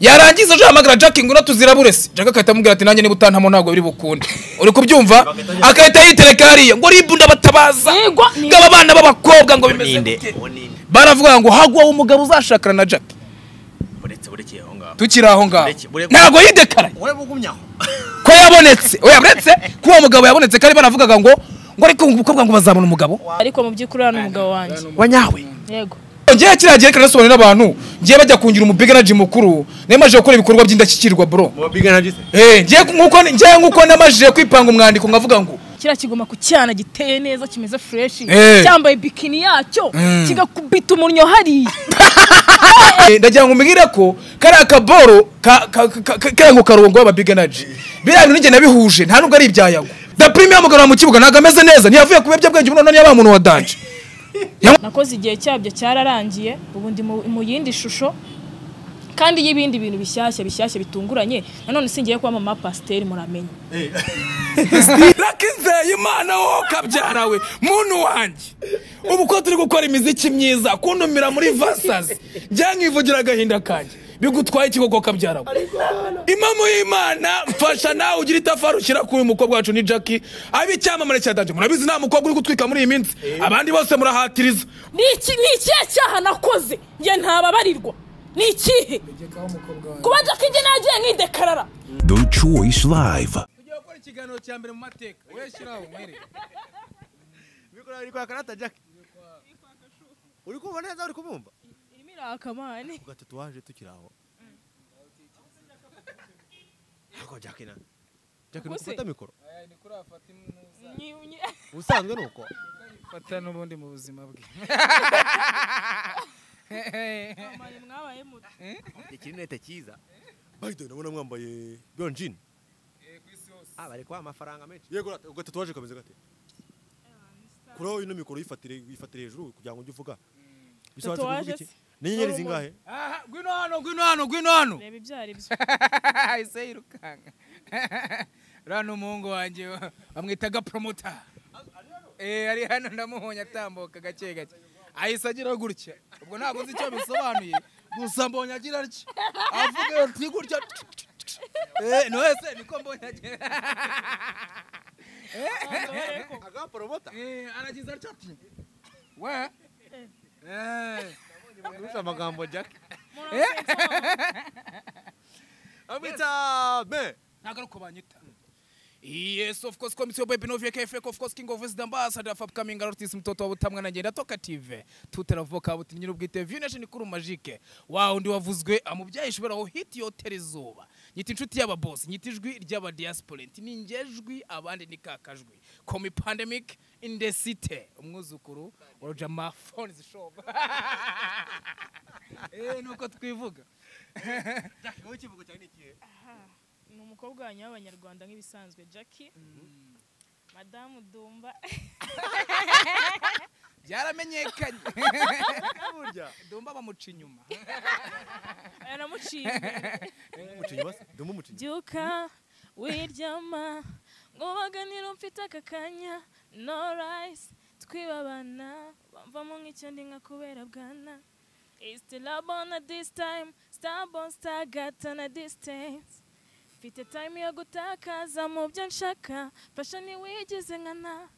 yarangiza aje ahamagara jack ngo natuzirabure se jack agahita amubwira ati nanjye niba utantamo ntabwo biri bukunde uri kubyumva agahita yitereka hariya ngo ribu ndabatabaza Yego, ni- ngo aba bana b'abakobwa ngo bimeze ninde gute uwo ninde baravuga ngo hagwaho umugabo uzashakana na jack uretse ureke aho ngaho tukiri aho ngaho Bureke- bureke- ntabwo yidekara wowe ugumye aho ko yabonetse oya uretse ko uwo mugabo yabonetse kandi banavugaga ngo ngo ariko umukobwa ngo bazabona umugabo ariko mu by'ukuri hano umugabo wanjye wa nyawe yego ngewe kiriya gihe reka nasobanurira abantu ngiye bajya kungira umubiga na jimu mukuru nemaje gukora ibikorwa by'indashyikirwa bro mubabigana byose Eh, ngiye nk'uko ngiye nk'uko namajije kwipanga umwandiko nkavuga ngo kiriya kigoma ku cyana giteye neza kimeze fureshi Eh. cyambaye bikini yacyo Mm. kigakubita umurnyo hariya Eh, ndagira ngo umbwire ko kariya kaboro ka- ka- ka- ka- kariya ngo karongo w'ababiganaji biriya bintu njye nabihuje nta nubwo ari ibyayago da prime yamugarura mu kibuga ntabwo ameze neza ntiyavuye ku biyobyabwenge ubu none yabaye umuntu wa danje nakoze igihe cyabyo cyararangiye ubu ndi mu mu yindi shusho kandi y'ibindi bintu bishyashya bishyashya bitunguranye nanone singiye kuba mama pasiteri muramenye rakizeye imana wowe ukabyarawe muntu wanjye ubu ko turi gukora imiziki myiza kuntumira muri vasazi byankivugira agahinda kanjye bigutwaye ikigogo kabyarawe imamu y'imana mfasha nawe ugira itafari ushyira kuri uyu mukobwa wacu ni jackie abe icyamamare cya danje murabizi nta mukobwa uri gutwika muri iyi minsi abandi bose murahatiriza ni iki ni ikihe cyaha nakoze njye ntababarirwa ni ikihe kuba jackie njye nagiye nidekarara The Choice Live. tugiye gukora ikiganiro cya mbere mu mateka uyashyiraho mwereke mikoro iri kwaka nata jack uri kumva neza uri kumumva irimo irakamane ubwo tatuwaje tukiri aho ntabwo jack na jack ni Ubuse. ufata mikoro ni kuri afata imuza ubusanzwe ni uko fata n'ubundi mu buzima bwe mwabaye muto ikirinete cyiza bayidoni urabona mwambaye biyon jini ah bari kubaha amafaranga menshi yego rata, ubwo tatuwaje kameze gate kuraho ino mikoro yifatire yifatire hejuru kugira ngo ujye uvuga bisobanutse kuvuga Tatuwaje iki se? ni inyenyeri Hari zingahe Aha, ngwino hano ngwino hano ngwino hano reba ibyo ari byo ise yirukanga uriya ni umuhungu wanjye bamwitaga poromota Eh, ari hano ndamuhonye atambuka gake gake ahise agira gutya ubwo ntabwo nzi icyo bisobanuye gusa mbonye agira atya avuga ati gutya Eh, no ese niko mbonye agira aga poromota Eh, aragize atya ati we Eh, kurusha amagambo jack amwita me ntabwo ari uko banyita Yes, of course, komisiyo baby novia KFK, of course, king of wisdom, ambassador of upcoming artists, mtoto wa butamwa na ngenda toka TV. Tutaravuka buti nyirubwite view nation kuri magique. Wow, ndi wavuzwe amubyaye ishobora ho hit yotera izuba. Nyita inshuti y'aba boss, nyita ijwi ry'aba diaspora, nti ningejwi abandi nikakajwi. Komi pandemic in the city. Umwuzukuru wa Rojama Phones Shop. Eh, nuko twivuga. jack wowe ikivugo cyawe ni ikihe ni umukobwa wanyu w'abanyarwanda nk'ibisanzwe jackie madamu dumba Byaramenyekanye. burya Dumba bamuca inyuma. yanamuciye umucinyi basi duma umucinyi byuka wiryama ngo waganira mfite aka kanya no rayisi twibabana bamvamo nk'icyo ndi nka kubera bwana isiti rabona disi tayimu sitabona sitagatana disitansi mfite tayimu yo gutakaza mu byo nshaka fasha ntiwigize nkana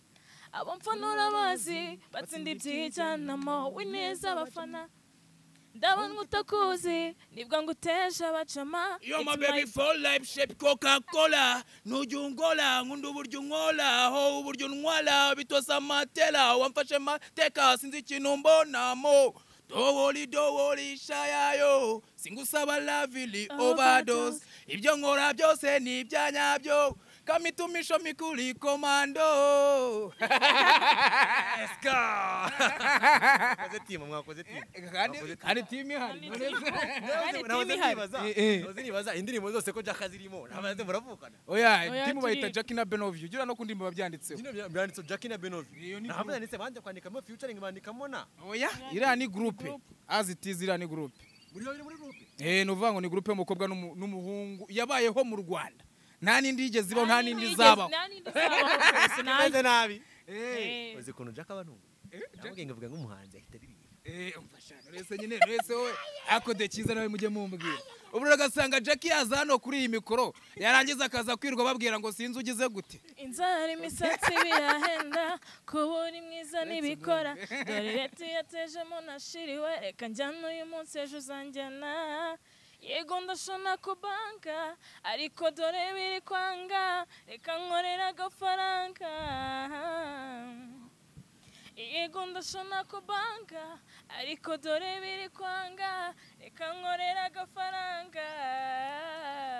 abo mfanura bazi batsinda ibyijyanamo wineza abafana ndabona utakuzi nibwo nguteje abacama Yo It's my my baby for life shape coca cola nujya ungola nkunda uburyo unkola ho uburyo unwala bitosa matela wamfashe mateka sinzi ikintu mbonamo dowoli dowoli shayayo singusaba lavili overdose ibyo nkora byose ni ibyanyabyo kamitumisho mikuri komando mwakoze timu mwakoze timu kandi timu ihari Kandi nahoze timu ihari. nibaza Eh, eh. nahoze nibaza indirimbo zose ko jack azirimo ntabaze muravukana oya Oya, timu bayita turi- Jackie na Benovio ugira no kundi babyanditseho Zino bya- byanditse Jack na Benovi. Iyo ni Nahamwe yanditse banje kwandikamo featuring bandikamo na. oya iriya ni gurupe as it is iriya ni gurupe Muri yo muri group. eh ni uvuga ngo ni gurupe y'umukobwa n'umu- n'umuhungu yabayeho mu rwanda nta n'indi yigeze ibaho nta n'indi izabaho nta n'indi izabaho rwose, nta- nabi. Eh. Uzi kuntu Jack abantu. Yamugenge vuga nk'umuhanzi ahita aririmba. rese nyine rese we akode cyiza nawe mujye mumbwira ubu ugasanga jackie yaza hano kuri iyi mikoro yarangiza akaza kwirwa babwira ngo sinzi ugize gute inzara imisatsi birahenda kuba uri mwiza n'ibikora dore leta yatejemo nashiriwe reka njyane uyu munsi ejo uzanjyana yego ndashona ku banka ariko dore biri kwanga reka nkorera agafaranga yego ndashona ku banka ariko dore biri kwanga reka nkorera agafaranga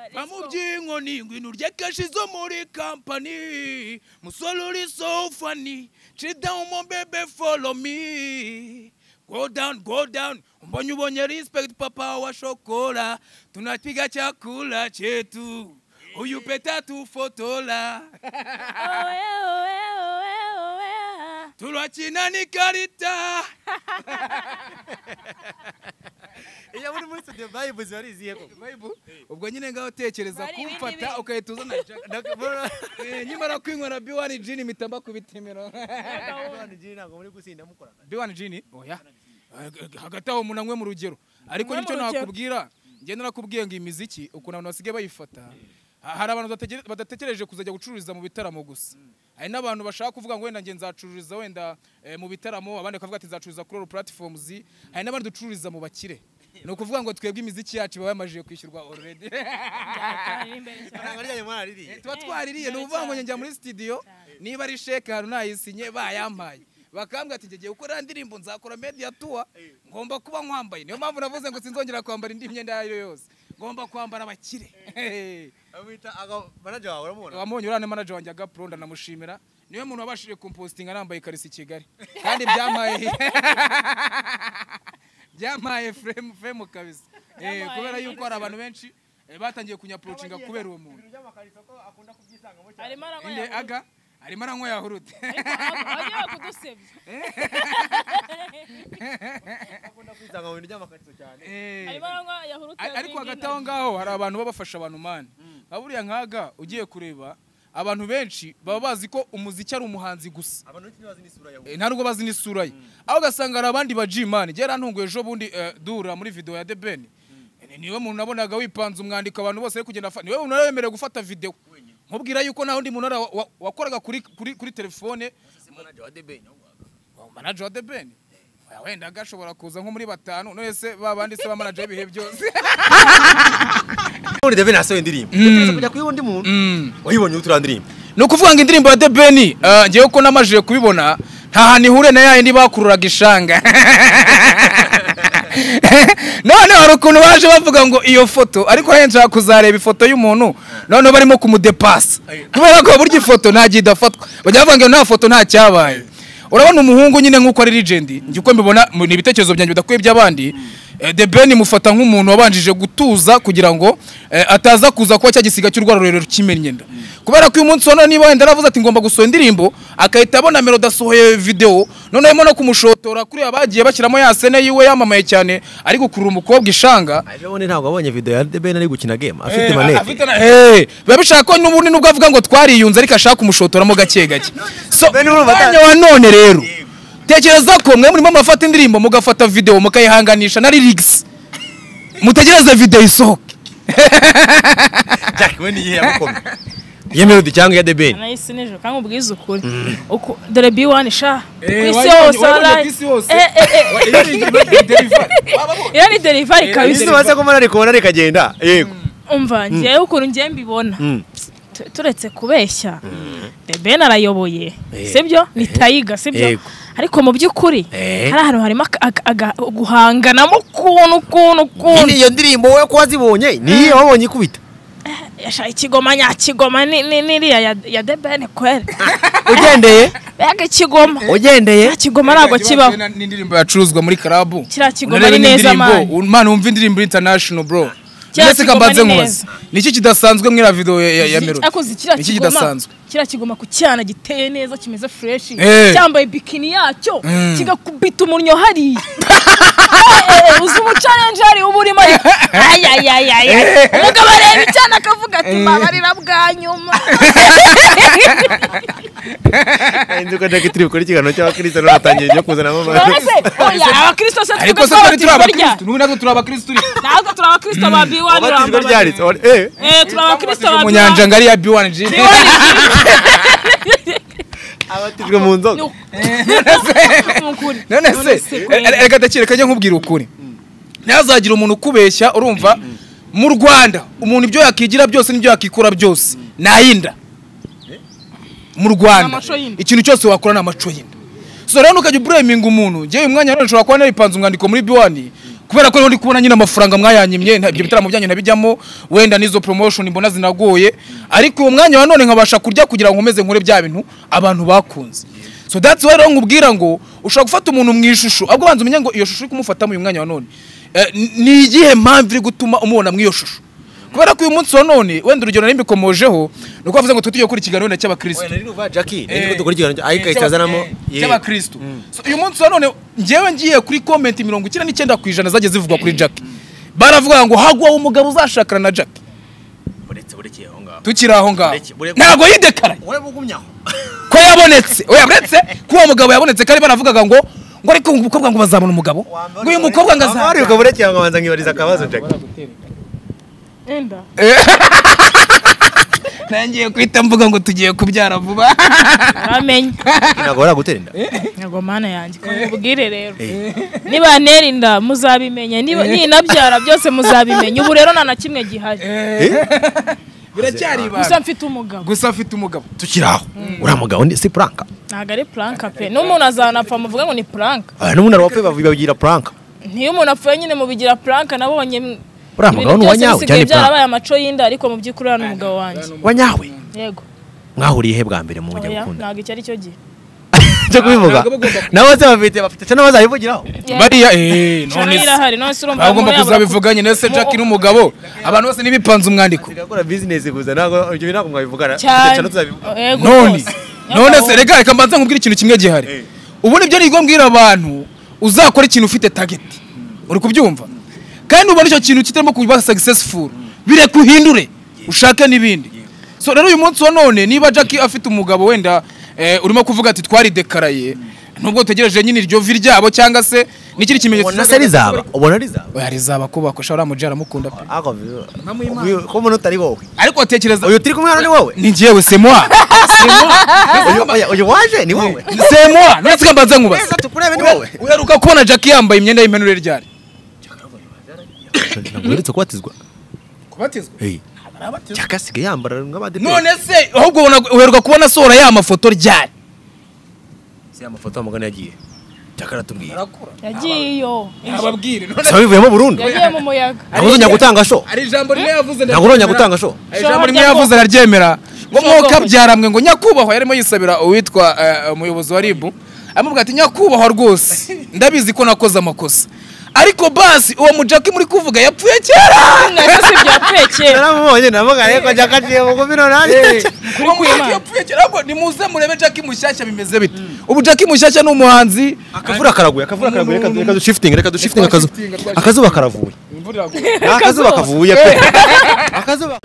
Let's Mpa mu go. by'inkoni ngo inurye keshi zo muri kampani musore uri so funny Chill down mo bebe follow me go down go down mbonye ubonye respect papa wa shokora tunapiga chakula chetu uyu peta tufotola Owe, owe, owe, owe. turwakina n'ikarita iyo muri muri studio vibe zibariziye ko ubwo nyine ngaho tekereza Bari ibindi kumfata bintu. ugahita uzana jack- Eh, nyimara kwinywera b1 jini mitamba kubitemero abantu jini ntabwo muri gusinda mukorana B1 Gin? Oya. Eh, Hagati aho umuntu anywe mu rugero. Ariko Anywe mu nicyo rugero. nakubwira. Njye narakubwiye ngo iyi miziki ukuntu abantu basigaye bayifata. ha- Hari abantu bategere- badatekereje kuzajya gucururiza mu bitaramo gusa. Hari n'abantu bashaka kuvuga ngo wenda njye nzacururiza wenda eh, mu bitaramo abandi bakavuga ati nzacururiza kuri all platforms. Hari n'abandi ducururiza mu bakire. Ni ukuvuga ngo twebwe imiziki yacu baba yamajije kwishyurwa already. Ari imbere cyane. ntabwo ryari mwaraririye tuba twaririye ni ukuvuga ngo njya njya muri studio niba ari sheke hano nayisinye bayampaye bakambwira ati njye ngiye gukora indirimbo nzakora media tour ngomba kuba nkwambaye niyo mpamvu navuze ngo sinzongera kwambara indi myenda iyo ari yo yose ngomba kwambara abakire amwita manager wawe uramubona wamubonye uriya ni manager wanjye agapuro ndanamushimira niwe muntu wabashije kumpositinga nambaye ikarisi i kigali kandi byampaye byampaye frame frame kabisa Eh, Byampaye kubera neza. yuko hari abantu benshi eh, batangiye kunyapurocinga kubera uwo muntu Arimo aranywa inde yahurute. aga arimo aranywa yahurute Ariko aba- agiye kudusebya. akunda kwisanga mu bintu by'amakariso cyane Eh, Arimo aranywa yahurute a- ariko ya hagati Green aho ngaho hari abantu baba bafasha abantu mani nka buriya nkaga ugiye kureba abantu benshi baba bazi ko umuziki ari umuhanzi gusa abantu benshi ntibazi n'isura yawe Eh, nta nubwo bazi n'isura ye aho ugasanga hari abandi ba jimani gerantunguye ejo bundi eh, dura muri video ya The Ben Eh, niwe muntu nabonaga wipanze umwandiko abantu bose bari kugenda fa- niwe muntu wari wemerewe gufata video mubwira yuko nta wundi muntu wari wa- wa- wakoraga kuri kuri kuri telefone manager wa debate Wa manager wa The Ben Oya, wenda gashobora kuza nko muri batanu none se ba bandi se ba manager y'ibihe byose muri debate nasohoye indirimbo ukaza kujya kuri undi muntu Mm. wayibonye uturiya ndirimbo ni ukuvuga ngo indirimbo ya The Ben eh, ngewe ko namajije kubibona nta hantu ihure na yayindi bakururaga ishanga none hari ukuntu baje bavuga ngo iyo foto ariko nayo nshaka kuzareba ifoto y'umuntu noneho barimo kumudepasa kubera ko burya ifoto nta gihe idafatwa bajya bavuga ngo nta foto nta cyabaye urabona umuhungu nyine nk'uko ari legend njye uko mbibona mu- ni ibitekerezo byanjye bidakwiye by'abandi eh, The Ben mufata nk'umuntu wabanjije gutuza kugira ngo eh, ataza kuza kuba cya gisiga cy'urwara rurerure kimennye nda kubera ko uyu munsi wa none niba wenda aravuze ati ngomba gusohora indirimbo agahita abona melody asohoye video noneho arimo no kumushotora kuri abagiye bashyiramo ya sene yiwe yamamaye cyane ari gukurura umukobwa ishanga ejo bundi ntabwo wabonye video ya debate ari gukina game afite Eh, manete afite na- eh, biba bishaka ko n'ubundi nubwo avuga ngo twariyunze ariko ashaka kumushotoramo gake gake so Bene urumva umwanya ata- wa none rero Yego. tekereza ko mwe murimo murafata indirimbo mugafata video mukayihanganisha na lyrics mutegereze video isohoke jack we ni iyihe yamukomye iyo melody cyangwa iya debate Nahise nijoro kandi ubwiza ukuri. Uku- Dore B1 sha. Eh, Ku isi wayibonye- yose wayibonye wallahi. ku isi yose. Eh, eh, eh. Iyo ni delivery kabisa. isi base ko mbona rikubona rikagenda yego umva ngewe ukuntu ngewe mbibona Mm. tu- turetse kubeshya The Ben arayoboye sibyo ni tayiga sibyo Yego. ariko mu by'ukuri Eh. hari ahantu harimo aka- aka- aga- guhanganamo ukuntu ukuntu ukuntu iyo ndirimbo wowe ko wazibonye niyo wabonye ikubita yashaka ikigoma nyakigoma ni- ni- n'iriya ya- ya The Ben kwere ugendeye mbega ikigoma ugendeye kiriya kigoma ntabwo kibaho n'indirimbo yacuruzwa muri karabu Kiriya kigoma Unareba ni neza, n'indirimbo, man. man wumva indirimbo international bro Kiriya ndetse kigoma kambaze ni nkubaze neza. niki kidasanzwe mwira video ya, ya Zi- melody ako zi- kiriya niki kigoma- kidasanzwe kiriya kigoma ku cyana giteye neza kimeze fureshi Eh. cyambaye bikini yacyo Mm. kigakubita umunnyo hariya Eh, uzi umucarenje hari uba urimo ariko ayayayaya umugabo areba icyana akavuga ati mbabarira bwa nyuma inzuka ndeka turi bukore ikiganiro cy'abakristo none batangiye ibyo kuzanamo none se oya abakristo se ariko twebwe se twari turi twabatijwe rya abakirisitu n'ubu natwe turi abakirisitu turi ntabwo turi abakristo ba biwani wabatijwe ryaritse wari- eh eh turi abakristo ba mu biwani nyanja ngari ya biwani jini abatijwe mu nzoga none se eh, reka ndakire kajya nkubwira ukuri ntazagira umuntu ukubeshya urumva mu rwanda umuntu ibyo yakigira byose n'ibyo yakikora byose nayinda mu rwanda N'amaco y'inda. ikintu cyose wakora ni amaco y'inda so rero ntukajya ubureminga umuntu ngewe uyu mwanya rero nshobora kuba naripanze umwandiko muri biwani kubera ko rero ndi kubona nyine amafaranga mwayanyimye nta- ibyo bitaramo byanyu nabijyamo wenda n'izo promotion mbona zinagoye ariko uwo mwanya wa none nkabasha kurya kugira ngo nkomeze nkore bya bintu abantu bakunze so that's why rero nkubwira ngo ushobora gufata umuntu mu ishusho ahubwo banza umenye ngo iyo shusho uri kumufata uyu mwanya wa none eh, ni- ni iyihe mpamvu iri gutuma umubona mu iyo shusho kubera ko uyu munsi wa none wenda urugero n'imbikomojeho ni uko bavuze ngo twe tugiye gukurikirana wenda cy'abakirisitu jackie Eh. niko dukora ikiganiro ayikahita azanamo Eh, cy'abakristo So, uyu munsi wa none ngewe ngiye kuri komenti mirongo icyenda n'icyenda ku ijana zagiye zivugwa kuri jack baravuga ngo hagwaho umugabo uzashakana na jack buretse burekeye aho ngaho tukiri aho ngaho Bureke- bureke- ntabwo yidekaraye ureba ugumyaho ko yabonetse oya uretse ko uwo mugabo yabonetse kandi baravugaga ngo ngo ariko uyu mukobwa ngo bazabona umugabo ngo uyu mukobwa ngo wari azabona ubwo burekeye ngo abanza nkibariza akabazo jackie enda ntangiye guhita mvuga ngo tugiye kubyara vuba aramenye ntabwo baragutera inda ntabwo mana yanjye ko mubwire rero niba ntera inda muzabimenye niba ninabyara byose muzabimenye ubu rero nta na kimwe gihari biracyari gusa ibanga mfite umugabo gusa afite umugabo tukiri aho uriya mugabo ni si puranka ntabwo ari puranka pe n'umuntu azanapfa muvuga ngo ni puranka aya n'umuntu wapfuye bagira puranka ntiyo umuntu apfuye nyine mubigira puranka nabonye m- uriya mugabo ibintu ni uwanyawe cyane byose puranka bisigaye byarabaye amaco y'inda ariko mu by'ukuri uriya ni umugabo wanjye wanyawe yego mwahuriye he bwa mbere mu mujya oya gukunda ntabwo icyo ari cyo gihe cyo kubivuga Ntabwo bagomba- nabo se bafite bafite cyo n'abazabivugiraho bariya eh Cana none se irahari none se urumva bagomba umuntu yabura kuzabivuga nyine se jack n'umugabo abantu bose ntibipanze umwandiko tugakora bizinesi gusa ntabwo ibyo ntabwo mwabivugana ku- cyane tuzabivuga Yego, none rwose. none se reka reka mbanza nkubwire ikintu kimwe gihari ubu nibyo nibwo mbwira abantu uzakora ikintu ufite tageti uri kubyumva kandi ubona icyo kintu kitarimo kuba successful bireka uhindure ushake n'ibindi so rero uyu munsi wa none niba jack afite umugabo wenda eh, urimo kuvuga ati twari dekaraye nubwo utegereje nyine iryo vi ryabo cyangwa se n'ikindi kimenyetso ubona se rizaba ubona rizaba oya rizaba kuba ko shara mujer aramukunda pe ako ko umuntu utari wowe ariko tekereza uyu turi kumwe hano ni wowe ni njyewe semwa uyu oya, uyu waje ni wowe semwa none se mbanza nkubaze tukurebe ni wowe uheruka kubona jack yambaye imyenda y'impenure ryari ntabwo uherutse kubatizwa kubatizwa Hey. Jack asigaye yambara nk'abadeperi none se ahubwo ubona uheruka kubona asohora ya mafoto ryari si amafoto amagana yagiye Jack aratubwiye yagiye yo ababwire saba bivuyemo burundu yagiye mu muyaga ntabwo uzongera gutanga sho hari ijambo rimwe yavuze ntabwo urongera gutanga sho hari ijambo rimwe yavuze araryemera ngo mwoka byaramwe ngo nyakubahwa yarimo yisabira uwitwa eh, umuyobozi wa ribu amubwira ati nyakubahwa rwose ndabizi ko nakoze amakosa ariko basi uwo mujaki muri kuvuga yapfuye kera nacyo si byapfuye kera naramubonye navuga reko Jack aciye bugufi none uwo mujaki yapfuye kera ahubwo nimuze murebe jaki mushyashya bimeze bite ubu jaki mushyashya ni umuhanzi akavura karaguye akavura karaguye reka- reka dushifitinge reka dushifitinge akazu Shiftinga, twa- akazuba karavuye Nta akazuba kavuye pe akazuba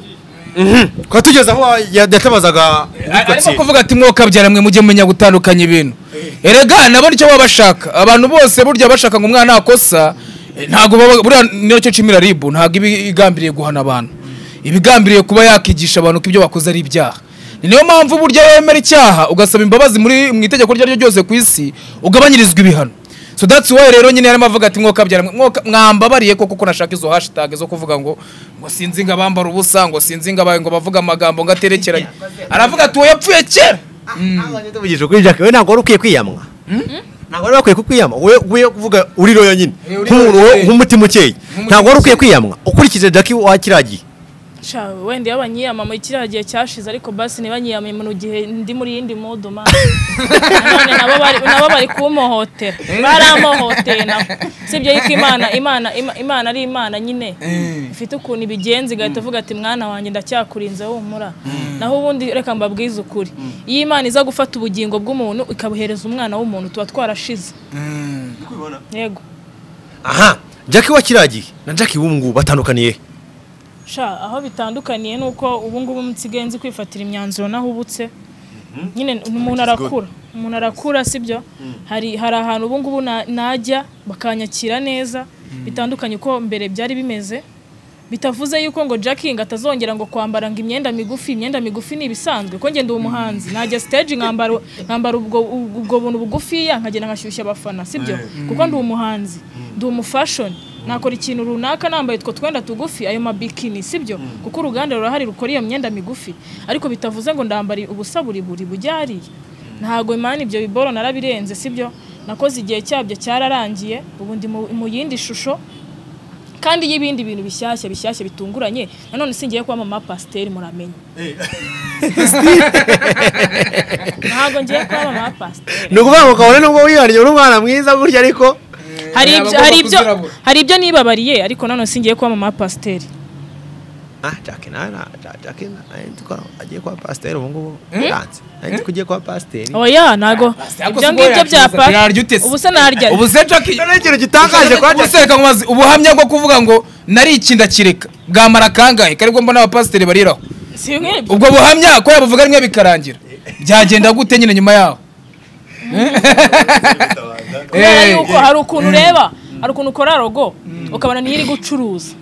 kwa tugeze aho yatabazaga arimo kuvuga ati mwoka byaramwe mujye mumenya gutandukanya ibintu erega nabona icyo baba bashaka abantu bose burya bashaka ngo umwana akosa eh, ntabwo baba- buriya nicyo cimira ribu ntabwo iba igambiriye guhana abantu iba igambiriye kuba yakigisha abantu ko ibyo bakoze ari ibyaha Ni niyo mpamvu burya wemera icyaha ugasaba imbabazi muri mu itegeko iryo ari ryo ryose ku isi ugabanyirizwa ibihano so that's why rero nyine yarimo avuga ati mwoka byara mwoka mwambabariye koko ko nashaka izo hashtag zo kuvuga ngo ngo sinzi ngo abambara ubusa ngo sinzi ngo abaye ngo bavuga amagambo ngo aterekeranye aravuga ati uwo yapfuye kera tuvugije kuri Jack we ntabwo wari ukwiye kwiyamwa ntabwo wari wakwiye kukwiyama we we kuvuga uri roya nyine Eh, uri nk'umuntu roya, wowe eh. nk'umutima ukeye ntabwo wari ukwiye kwiyamwa ukurikije Jack wa kiriya gihe Sha, wenda iyo banyiyamamaye kiriya gihe cyashize ariko basi ntibanyiyamamaye mu gihe ndi muri yindi modo mani nanone nabo bari nabo bari kumuhotera baramuhotera nabo sibyo yuko imana imana Ima- imana ari imana nyine ifite ukuntu ibigenza igahita ivuga ati mwana wanjye ndacyakurinze humura naho ubundi reka mbabwize ukuri iyo imana iza gufata ubugingo bw'umuntu ikabuhereza umwana w'umuntu tuba twarashize yego aha jackie wa kiriya gihe na jackie w'ubu ngubu batandukaniye he? sha aho bitandukaniye ni uko ubu ngubu nsigaye nzi kwifatira imyanzuro naho ubutse nyine umuntu arakura umuntu arakura sibyo hari hari ahantu ubu ngubu na- najya bakanyakira neza bitandukanye uko mbere byari bimeze bitavuze yuko ngo jacking atazongera ngo kwambara ngo imyenda migufi imyenda migufi ni ibisanzwe ko ngenda uwo muhanzi najya stage nkambara nkambara ubwo ubwo buntu bugufiya nkagenda nkashyushya abafana sibyo kuko ndi umuhanzi ndi umufashoni nakora ikintu runaka nambaye utwo twenda tugufi ayo mabikini sibyo kuko uruganda rurahari rukora iyo myenda migufi ariko bitavuze ngo ndambara ubusa buri buri bujyariye ntabwo imana ibyo biboro narabirenze sibyo nakoze igihe cyabyo cyararangiye ubu ndi mu- mu yindi shusho kandi y'ibindi bintu bishyashya bishyashya bitunguranye nanone singiye kuba mama pasiteri muramenye ntabwo ngiye kuba mama pasiteri ni ukuvuga ngo kabone nubwo wihariye uri umwana mwiza gutya ariko hari ibyo hari ibyo kuzirabura. hari ibyo nibabariye ariko nanone singiye kuba mama pasiteri ah jackie nana jackie nana agiye kuba pasiteri ubu ngubu yanze nanjye ugiye kuba pasiteri oya ntago Ariko ibyo si ngibyo ubwo bya yacuruza, yararya ute se? ubu se narya ubu se Jackie ni ikintu gitangaje kwa ubu se jackie reka nkubaze, ubuhamya bwo kuvuga ngo nari ikinda kireka bwamara kangahe karibwo mbona abapasiteri bariraho si bimwe byo ubwo buhamya ko yabuvuga rimwe bikarangira byagenda gute nyine nyuma yaho kubera Eh, yuko hari ukuntu ureba hari ukuntu ukora rogo ukabona niyo iri gucuruza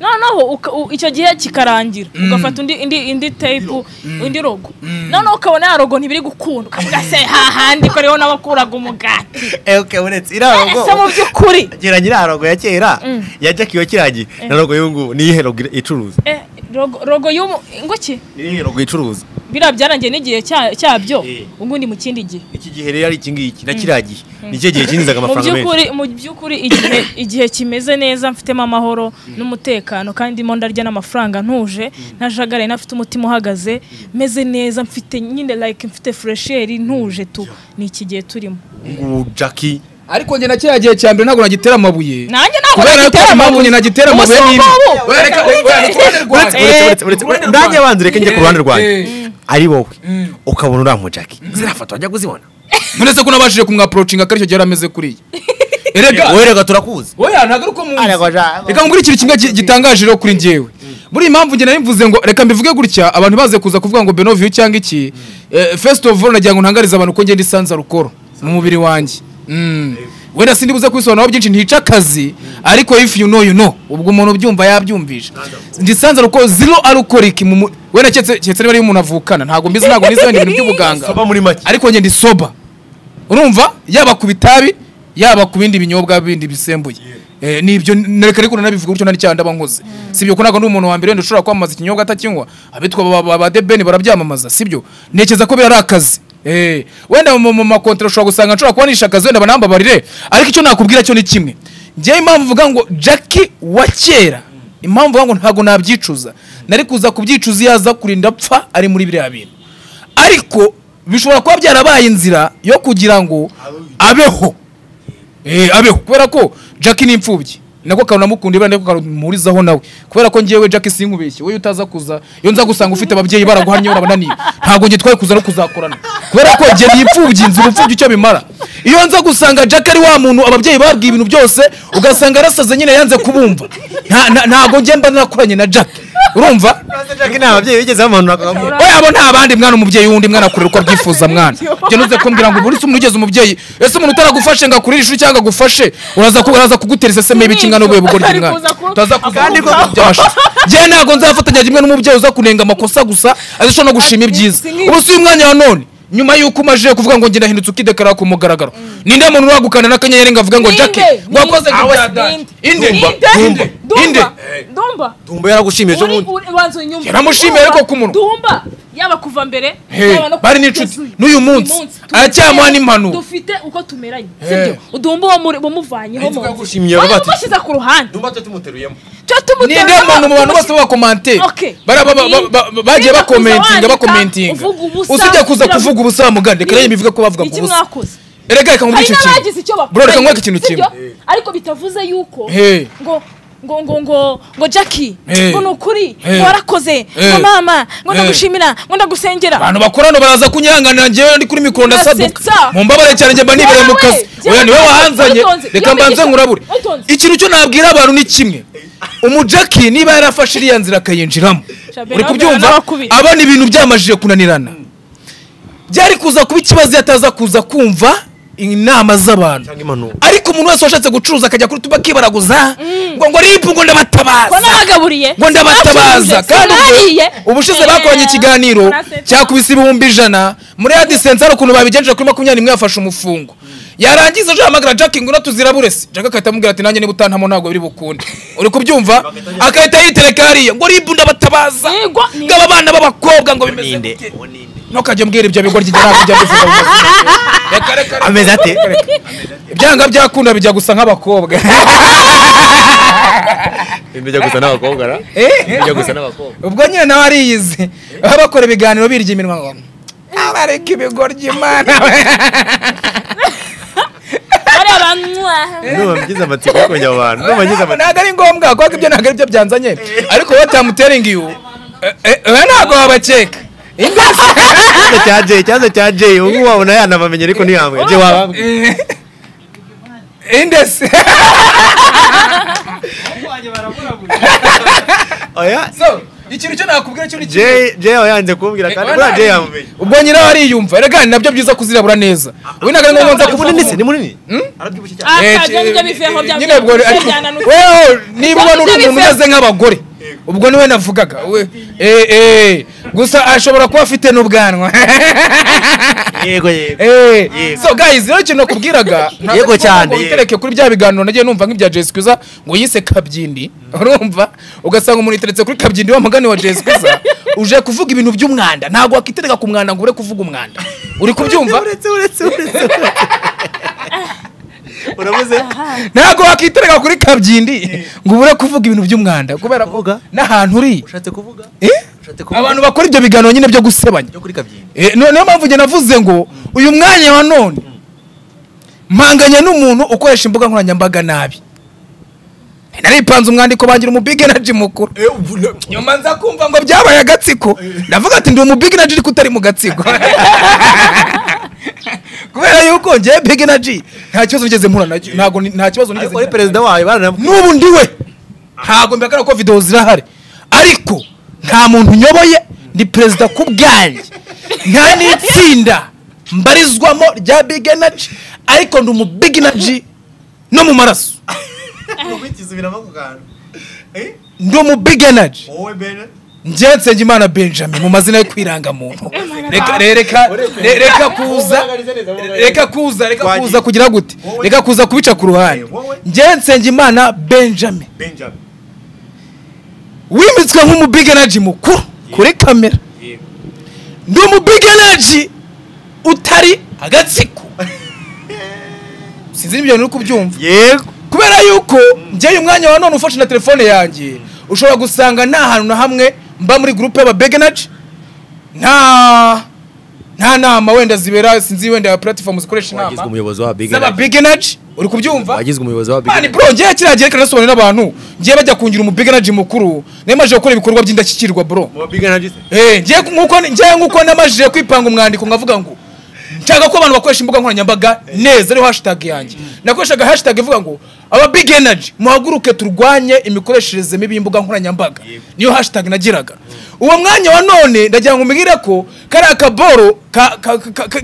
noneho uka- u- icyo gihe kikarangira ugafata undi indi indi tayipu undi rogo noneho ukabona ya rogo ntibiri gukunda ukavuga se hahandi ko ariho n'abakuraga umugati ewuke uretse iriya rogo ese mu by'ukuri geranya iriya rogo ya kera ya jackie wa kiriya gihe na rogo y'ubu ngubu ni iyihe rogo icuruza Eh, rogo- rogo y'umu inguki ni iyihe rogo icuruza biriya byarangiye n'igihe cya- cyabyo Eh. ubu ni mu kindi gihe iki gihe rero ari iki ngiki na kiriya gihe ni cyo gihe kinjizaga mu amafaranga menshi by'ukuri mu by'ukuri igihe igihe kimeze neza mfitemo amahoro n'umutekano kandi ndimo ndarya n'amafaranga ntuje ntajagaraye nafite umutima uhagaze meze neza mfite nyine like mfite furesheri ntuje tu ni iki gihe turimo Ubu ngubu jackie ariko njye na kiriya gihe cya mbere ntabwo nagitera amabuye nanjye ntabwo kubera yuko nagitera impamvu amabuye nyine nagitera amabuye Umusore n'imwe w'ubu. Oya, reka- oya, oya, uruhande uretse rwanjye. uretse uretse uretse uretse ndange abanza reka njye ku ruhande rwanjye Eh. ari wowe ukabona uriya mu jackie ziriya foto wajya kuzibona muretse ko nabashije kumwapurocinga akaricyo gihe yari ameze kuriya erega wowe rega turakuzi oya ntabwo ari uko muzi Ariko ja- reka nguhe ikintu kimwe gi- gitangaje rero kuri njyewe buriya impamvu njye nari mvuze ngo reka mbivuge gutya abantu baze kuza kuvuga ngo benovio cyangwa iki eh, first of all nagira ngo ntangarize abantu ko ngenda isanza rukoro mu mubiri wanjye Mm. wenda sindi buze kubisobanuraho byinshi ntica akazi ariko if you know you know ubwo umuntu ubyumva yabyumvisha ndisanza rukoro zero arukoriki mu mu- wenda keretse keretse niba ari umuntu avukana ntabwo mbizi ntabwo nizi wenda ibintu by'ubuganga soba muri make ariko njye ndi soba urumva yaba ku bitabi yaba ku bindi binyobwa bindi bisembuye Eh, nibyo nereka ariko nanabivuga gutyo nari cyane ndaba nkoze sibyo ko ntabwo ndi umuntu wa mbere wenda ushobora kwamamaza ikinyobwa atakinywa abitwa ba- ba- ba debeni barabyamamaza sibyo ntekereza ko biri ari akazi Eh, wenda mu mu makontera ushobora gusanga nshobora kuba nishe akazi wenda banambabarire ariko icyo nakubwira cyo ni kimwe njyewe impamvu uvuga ngo jackie wa kera impamvu uvuga ngo ntabwo nabyicuza nari kuza kubyicuza iyo aza kurinda apfa ari muri biriya bintu ariko bishobora kuba byarabaye inzira yo kugira ngo abeho Eh, abeho kubera ko jackie ni imfubyi nako kantu namukunda ibara nako kamuhurizaho nawe kubera ko ngewe jackie sinkubeshye wowe utaza kuza iyo nza gusanga ufite ababyeyi baraguhamye barabananiye ntabwo nge twari kuza no kuzakorana kubera ko nge ni imfubyi nzi ubupfubyi icyo bimara iyo nza gusanga jackie ari wa muntu ababyeyi babwiye ibintu byose ugasanga arasaze nyine yanze kubumva Nta- nta- ntabwo nge mba nakoranye na jackie urumva jackie nta babyeyi bigeze bamuhanura bakamuha oya abo nta bandi mwana umubyeyi wundi mwana akurira uko abyifuza mwana njye nuze kumbwira ngo buri se umuntu ugeze umubyeyi ese umuntu utaragufashe ngo akurire ishuri cyangwa agufashe uraza ku- uraza kugutera iseseme y'ibiki ingana ubuye bugoryi Atari mwana kuza ku- utaza kuza kandi kuvuga ko- ngo byashize njye ntabwo nzafatanya rimwe n'umubyeyi uza kunenga amakosa gusa azishobora no gushima ibyiza si nk'ibi. ubu si umwanya wa none nyuma y'uko umajije kuvuga ngo ngenda hindutse ukidekara ku mugaragaro ninde muntu uragukana n'akanyenyeri ngo avuge ngo Ninde? jackie ngo wakoze ngo Ninde? bya data inde inde Ninde? Dumba. inde Dumba. tumba yaragushimije Uri- ubundi uri- banza unyumve. Yaramushimiye ariko ku munwa. Dumba yaba kuva mbere Hey, yaba no bari kuva n'inshuti kugeza uyu n'uyu munsi, tugeze aracyamuha rero, n'impanuro. dufite uko tumeranye Hey. sibyo uduhomba uwo muri- wamuvanyeho Ahitwa mu nzu gushimira wari bati- umushyize ku ruhande Ndumva tutumuteruyemo. cyo ni nde muntu mu bantu bose bakomanti Okay. bagiye Niba bakomentinga kuza bakomentinga wandika, uvuga ubusa, usibye kuza biravuga- kuvuga ubusa mugande rero bivuga ko bavuga ku iki busa mwakoze erega reka nkumva hari icyo n'abagize icyo kintu bakoranye, bro reka nkwereke ikintu sibyo? kimwe ariko bitavuze yuko Hey. ngo ngo ngo ngo ngo jackie Hey. ngo ni ukuri Hey. ngo warakoze ngo Hey. mama ngo Hey. ndagushimira ngo ndagusengera abantu bakorano baraza kunyihanganira njyewe ndi kuri mikoro ndasaduka Ndasetsa. mu mbabare cyane njye mba nibereye mu Wowe, kazi jya oya niwe witonze, wahanzanye witonze, reka iyo mbanze migisha, nkurabure witonze. ikintu cyo nabwira abantu ni kimwe umujaki niba yarafashe iriya nzira akayinjiramo Shabera, uri kubyumva nawe wakubise. abona ibintu byamajije kunanirana byari kuza kuba ikibazo iyo ataza kuza kumva inama z'abantu Cyangwa impanuro. ariko umuntu wese washatse gucuruza akajya kuri tuba akibaraguza ngo ngo ripu ngo ngo ndabatabaza nabagaburiye ngo ndabatabaza Bacuruze, kandi ubwo- sinariye. ubushize Eh, bakoranye ikiganiro barasetsa. cyakubise ibihumbi ijana muri adisense hari ukuntu babigenjeje kuri makumyabiri n'imwe yafashe umufungo yarangiza ejo yahamagara jack ngo tuziraburese jack agahita amubwira ati nanjye niba utantamo ntabwo biri bukunde uri kubyumva agahita yitereka hariya ngo ribu ndabatabaza Yego, ni- ngo aba bana b'abakobwa ngo bimeze gute ntukajye mbwira ibyo bigoryi jya ntabwo ujya mbivuga mu mazina yawe. reka reka reka Ameze ate? ibyanga byakunda bijya gusa nk'abakobwa Imbijya gusa n'abakobwa ra? Eh? Imbijya gusa n'abakobwa. ubwo nyine nawe ariyizi baba bakora ibiganiro birya iminwa ngo abareka ibigoryi imana ari abanywa Ndumva mbigize amatsiko yo kongera abantu. Ndumva mbigize amatsiko. ntabwo ari ngombwa kuko ibyo ntabwo ari byo byanzanye ariko wowe tamuteringi yu we ntabwo wabakeka Imbese- Ikibazo cya Jay, ikibazo cya Jay. Ubu wabona yanabamenye ariko ntiyambwira. Jay wabambwira. Eh, indesi Oya. So, ikintu cyo nakubwira cyo ni kimwe. Jay, Jay wayanze kumbwira kandi buriya Jay yamumenye. ubwo nyine wariyumva erega ni nabyo byiza kuzirabura neza we ntabwo ari ngombwa nza kuvuga se, ni munini? Eh, akajya nibyo eh, biveho eh, bya nyine ubwo bya- ariko- byananutse. wewe niba ubona uri umuntu byananutse. umeze nk'abagore ubwo niwe navugaga we eh, eh, gusa ashobora kuba afite n'ubwanwa Yego yego. Eh, Yego. so guys rero ikintu nakubwiraga ntabwo Yego ari ngombwa cyane, ngo yego. bitereke kuri bya biganiro nagiye numva nk'ibya Jay Squeezer ngo yise kabyindi urumva ugasanga umuntu yiteretse kuri kabyindi wa mugani wa Jay Squeezer uje kuvuga ibintu by'umwanda ntabwo wakitereka ku mwanda ngo ure kuvuga umwanda uri kubyumva Uretse uretse uretse. Urabuze? ntabwo wakitereka kuri kabyindi ngo ubure kuvuga ibintu by'umwanda kubera ko Kuvuga? n'ahantu uri Ushatse kuvuga? Eh? Ushatse kuvuga? abantu bakora ibyo biganiro nyine byo gusebanya byo kuri kabyiniro. Eh, no- niyo mpamvu njye navuze ngo uyu mwanya wa none mpanganya n'umuntu ukoresha imbuga nkoranyambaga nabi naripanze umwandiko bangira umubig energy mukuru nyuma nza kumva ngo byabaye agatsiko ndavuga ati ndi umubig energy ariko utari mu gatsiko kubera yuko njyewe big energy nta kibazo nigeze mpura nacyo ntabwo ni- nta kibazo nigeze Ariko ari ngira. perezida wayo baranamubwira. n'ubu ndiwe ntabwo mbihakana ko videwo zirahari ariko nta muntu nyoboye ndi perezida ku bwanjye nta n'itsinda mbarizwamo rya big energy ariko ndi umu big energy no mu maraso Ubikiza biramukugana. Eh? ndi umu big energy Wowe Bene. njye nsengimana benjamin mu mazina yo kwiranga muntu reka re- reka re- reka kuza reka kuza reka kuza kugira gute reka kuza kubica ku ruhande njye nsengimana benjamin Benjamin. wimitswe nk'umubig energy mukuru kuri kamera ndi umubig energy utari agatsiko sinzi n'ibyo uri kubyumva Yego. kubera yuko njyewe umwanya wa none ufashe na telefone yanjye ushobora gusanga nta hantu na hamwe mba muri gurupe y'ababig energy nta nta nama wenda zibera sinzi wenda platform zikoresha Wagizwe inama umuyobozi wa Big Energy. z'ababig energy uri kubyumva Wagizwe umuyobozi wa Big mani Energy. bro ngewe kiriya gihe reka nasobanurire n'abantu ngewe bajya kungira umubig energy mukuru namaze gukora ibikorwa by'indashyikirwa bro Mu ba Big Energy se? Eh, ngewe nk'uko ngewe nk'uko namajije kwipanga umwandiko nkavuga ngo nshaka ko abantu bakoresha imbuga nkoranyambaga neza ariho hashtag yanjye nakoreshaga hashtag ivuga ngo aba big energy muhaguruke turwanye imikoreshereze mibi y'imbuga nkoranyambaga niyo hashtag nagiraga uwo mwanya wa none ndagira ngo umbwire ko kariya akaboro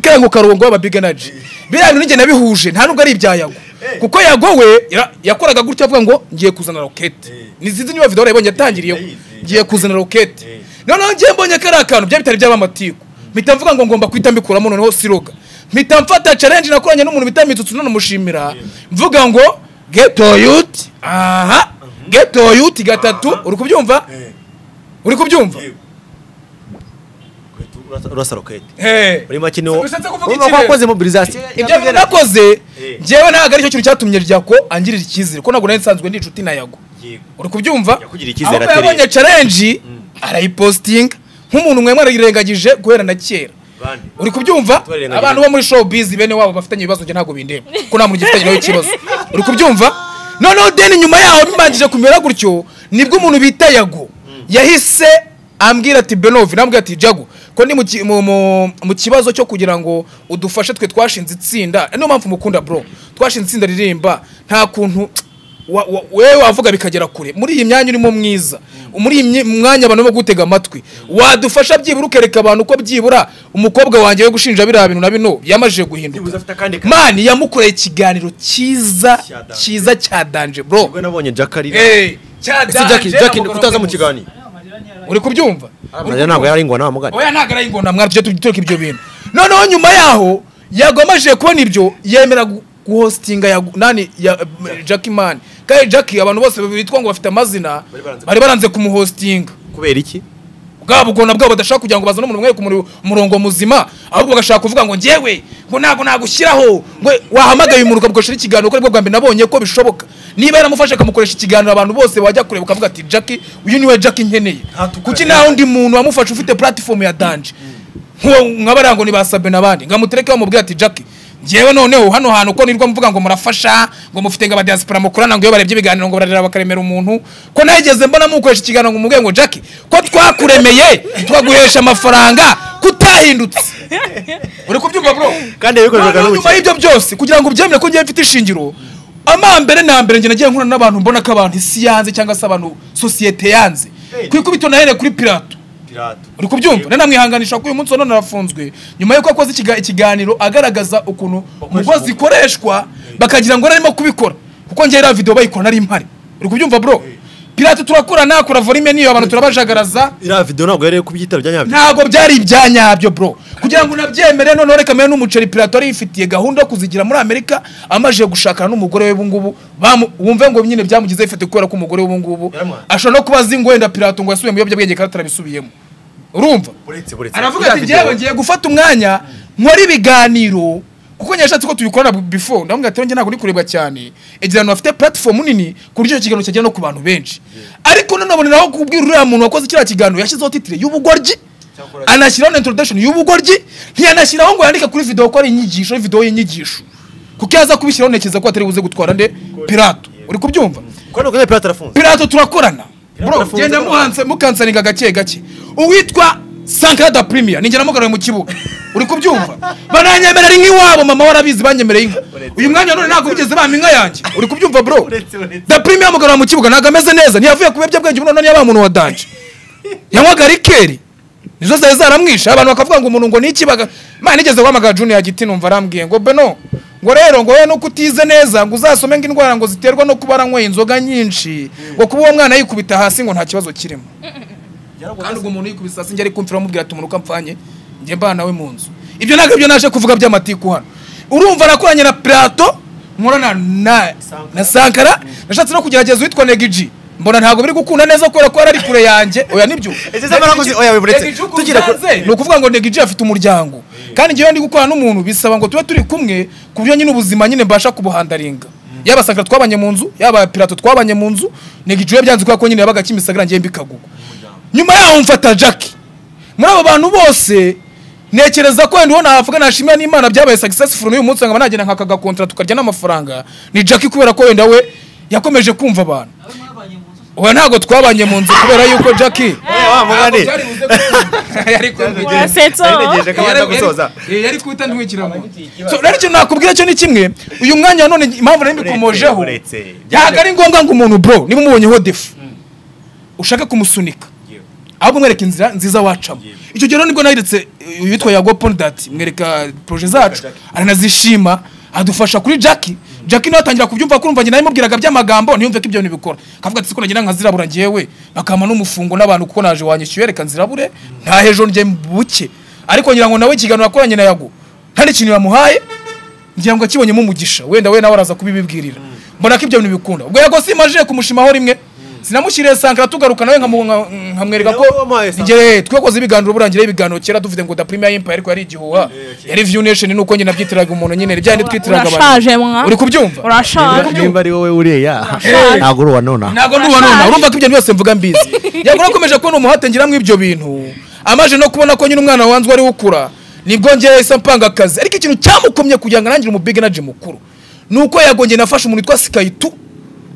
kariya ngo karongo aba big energy biriya bintu ninjye nabihuje nta nubwo ari ibyayago kuko yagowe yara- yakoraga gutya avuga ngo ngiye kuzana rokete nizinzi niba videwo urayibonye yatangiriyeho ngiye kuzana rokete noneho ngiye mbonye kariya kantu byari bitari byaba amatiku mpita mvuga ngo ngomba guhita mbikuramo noneho siroga mpita mfata challenge nakoranye n'umuntu bita mitsutsu nanamushimira mvuga ngo geto yuti aha geto yuti gatatu uri kubyumva uri kubyumva urasa roketi Hey. muri make niwo Bishatse kuvuga urumva iki ko rero? wakoze mobilizasiyo ibyo bintu nakoze njyewe ntabwo aricyo kintu cyatumye ryako angirira icyizere ko ntabwo nari nsanzwe ndi inshuti na yago uri kubyumva Yakugiriye icyizere ahubwo yabonye challenge arayipositinga nk'umuntu mwemwe arayirengagije guhera na kera Bande. uri kubyumva Twarengagije. abantu bo muri showbiz bene wabo bafitanye ibibazo njye ntabwo bindeba ko nta muntu ugifitanye nawe ikibazo uri kubyumva noneho deni nyuma yaho bimanjije kumera gutyo nibwo umuntu bita yago yahise ambwira ati benovi nambwira ati jago ko ndi mu ki- mu- mu- mu kibazo cyo kugira ngo udufashe twe twashinze itsinda niyo mpamvu mukunda bro twashinze itsinda ririmba nta kuntu wa- wa- wewe wavuga bikagera kure muri iyi myanya urimo mwiza muri iyi mye- mwanya abantu bo gutega amatwi wadufasha byibura ukereka abantu ko byibura umukobwa wanjye we gushinja biriya bintu na bino yamajije Byibuze guhinduka afite akandi kazi. mani yamukoreye ikiganiro cyiza Cya Danje. cyiza cya danje bro ubwo nabonye jackari Eh, cya ese Danje, jackie jackie amugorora kutaza mu kwibuza. kiganiro uri kubyumva mariya ntabwo yari ingona wa mugani oya ntabwo arayingona mwari tujye tureka ibyo bintu noneho nyuma yaho yagomajije kubona ibyo yemera gu- guhostinga ya nani ya eh, Jackie man kandi Jackie abantu bose bitwa ngo bafite amazina Bari baranze- bari baranze kumuhostinga kubera iki bwabo ubwo nabwo badashaka kugira ngo bazane umuntu umwe ku muri- murongo muzima ahubwo bagashaka kuvuga ngo njyewe ngo ntabwo nagushyiraho ngo wahamagaye umuntu ukamukoresha ikiganiro kuko aribwo bwa mbere nabonye ko bishoboka niba yaramufashe akamukoresha ikiganiro abantu bose bajya kureba ukavuga ati jackie uyu niwe jackie nkeneye Ntatukane. kuki nta wundi muntu wamufashe ufite platifomu ya danje nk'uwo nkabariya ngo ni ba sabe n'abandi nkamutereke bamubwira ati jackie njyewe noneho hano hantu ko nirwo muvuga ngo murafasha ngo mufite ngo abadiaspora mukorana ngo iyo barebye ibiganiro ngo bararira bakaremera umuntu ko nageze mbona mukoresha ikiganiro ngo mubwire ngo jackie ko twakuremeye tukaguhesha amafaranga kutahindutse uri kubyumva bro kandi yabikoreraga Noneho nyuma n'ubukire y'ibyo byose kugira ngo ubyemere ko njyewe mfite ishingiro amambere na mbere njye nagiye nkura n'abantu mbona ko abantu isi yanze cyangwa se abantu sosiyete yanze ku ikubito nahereye kuri pirato uri kubyumva nari namwihanganisha ko uyu munsi wa none arafunzwe nyuma y'uko akoze ikiga- ikiganiro agaragaza ukuntu Bakoresha ngo umugo. zikoreshwa bakagira ngo arimo kubikora kuko njye iriya video bayikora nari mpari uri kubyumva bro pirate turakora nakora volume niyo abantu turabajagaraza iriya video ntabwo yari kubyitaro bya nyabyo ntabwo byari ibya nyabyo bro kugira ngo unabyemere noneho reka mbe n'umuceri pirato yari yifitiye gahunda yo kuzigira muri amerika amajije gushakana n'umugore we ubungubu bamu- wumve ngo nyine byamugize ifite kubera ko umugore we ubungubu Yaramwanze. ashobora no kuba azi ngo wenda pirato ngo yasubiye mu biyobyabwenge kandi atarabisubiyemo urumva buretse buretse aravuga Iriya ati video- njyewe ngiye gufata umwanya nkora ibiganiro kuko nyashatse ko tubikorana before ndamubwira ati njye ntabwo ndi kurebwa cyane egira ahantu hafite platform nini ku buryo icyo kiganiro cyagera no ku bantu benshi ariko nanone naho kubwira uriya muntu wakoze kiriya kiganiro yashyizeho titire y'ubugoryi anashyiraho na introduction y'ubugoryi ntiyanashyiraho ngo yandike kuri video ko ari inyigisho ari video y'inyigisho kuko yaza kubishyiraho ntekereza ko atari buze gutwara nde pirato uri kubyumva ko nuko pirate arafunze pirato turakorana Pirato bro arafunze genda bro. muhanse mukansaninga gake gake uwitwa sankada premier ninjye namugaruye mu kibuga uri kubyumva bananyemerera inka iwabo mama warabizi banyemereye inka uyu mwanya none ntabwo bigeze bampa inka yanjye uri kubyumva bro Uretse, uretse. da premier yamugaruye mu kibuga ntabwo ameze neza ntiyavuye ku biyobyabwenge ubu none yabaye umuntu wa danje yanywaga rikeri nizo zari zaramwishe abantu bakavuga ngo umuntu ngo niki baga mana nigeze guhamagara junior giti numva arambwiye ngo beno ngo rero ngo wowe nuko utize neza ngo uzasome ngo indwara ngo ziterwa no kuba aranyweye inzoga nyinshi ngo kuba uwo mwana yikubita hasi ngo nta kibazo kirimo kandi ubwo umuntu yikubise hasi njye ari kumvira amubwira ati umuntu uko apfanye njye mbana nawe mu nzu ibyo ntabwo ibyo naje kuvuga by'amatiku hano urumva nakoranye na plato nkorana na, na sankara nashatse no kugerageza uwitwa negiji mbona ntabwo biri gukunda neza kubera ko yari ari kure yanjye oya nibyo Ese se barakoze- oya, biburetse. Negiji uko Tugira ku- byanze, ni ukuvuga ngo negiji afite umuryango kandi njyewe ndi gukorana n'umuntu bisaba ngo tube turi kumwe ku buryo nyine ubuzima nyine mbasha kubuhandaringa yaba sankara twabanye mu nzu yaba pirato twabanye mu nzu negiji we byanze kubera ko nyine yabaga kimisagara njyewe mbikagugu nyuma yaho mfata jackie muri abo bantu bose ntekereza ko wenda uwo navuga nashimira n'imana byabaye successful n'uyu munsi nkaba nagenda nkakaga kontra tukarya n'amafaranga ni jackie kubera ko wenda we yakomeje kumva abantu oya ntabwo twabanye mu nzu kubera yuko jackie Eh, wa mugani. Ntabwo byari buze gukunda. Yari kumvira. Wasetsa. Nagerageje ko abanza gusoza Yari- yari kuhita ntwikiramo rero icyo nakubwira cyo ni kimwe uyu mwanya wa none impamvu nari mbikomojeho Uretse, uretse. ntabwo ari ngombwa ngo umuntu bro niba umubonyeho defu ushaka kumusunika ahubwo mwereka inzira nziza wacamo icyo gihe rero nibwo nahiretse eh, uwitwa yago pondati mwereka proje zacu aranazishima adufasha kuri jackie jackie nawe atangira kubyumva kurumva njye nabimubwiraga by'amagambo ntiyumve ko ibyo bintu bikora akavuga ati siko nagira nkazirabura njyewe bakampa n'umufungo n'abantu kuko naje wanyishyuye reka nzirabure nta hejuru njye buke ariko ngira ngo nawe ikiganiro yakoranye na yago nta n'ikintu yamuhaye ngira ngo akibonyemo umugisha wenda we nawe araza kubibibwirira mbona ko ibyo bintu bikunda ubwo yego simajije kumushimaho rimwe sinamushyiriye sankara tugaruka nawe nkamu- nka- nkamwereka ko Nawe wamuhaye sankara. njye twakoze ibiganiro burangira ibiganiro kera dufite ngo da premier empire ariko yari igihuha yari view nation nuko njye nabyitiraga umuntu nyine ryandi twitiraga abantu urashaje mwa uri kubyumva urashaje nimba ari wowe uriya ntabwo uri uwa nona ntabwo nduba nona urumva ko ibyo byose mvuga mbizi yabwo nakomeje kubona umuhate ngiramo ibyo bintu amaje no kubona ko nyine umwana wanzwe ari we ukura nibwo ngewe isa mpanga akazi ariko ikintu cyamukomye kugira ngo arangire umubig energy mukuru ni uko yagongeye nafashe umuntu witwa sikayitu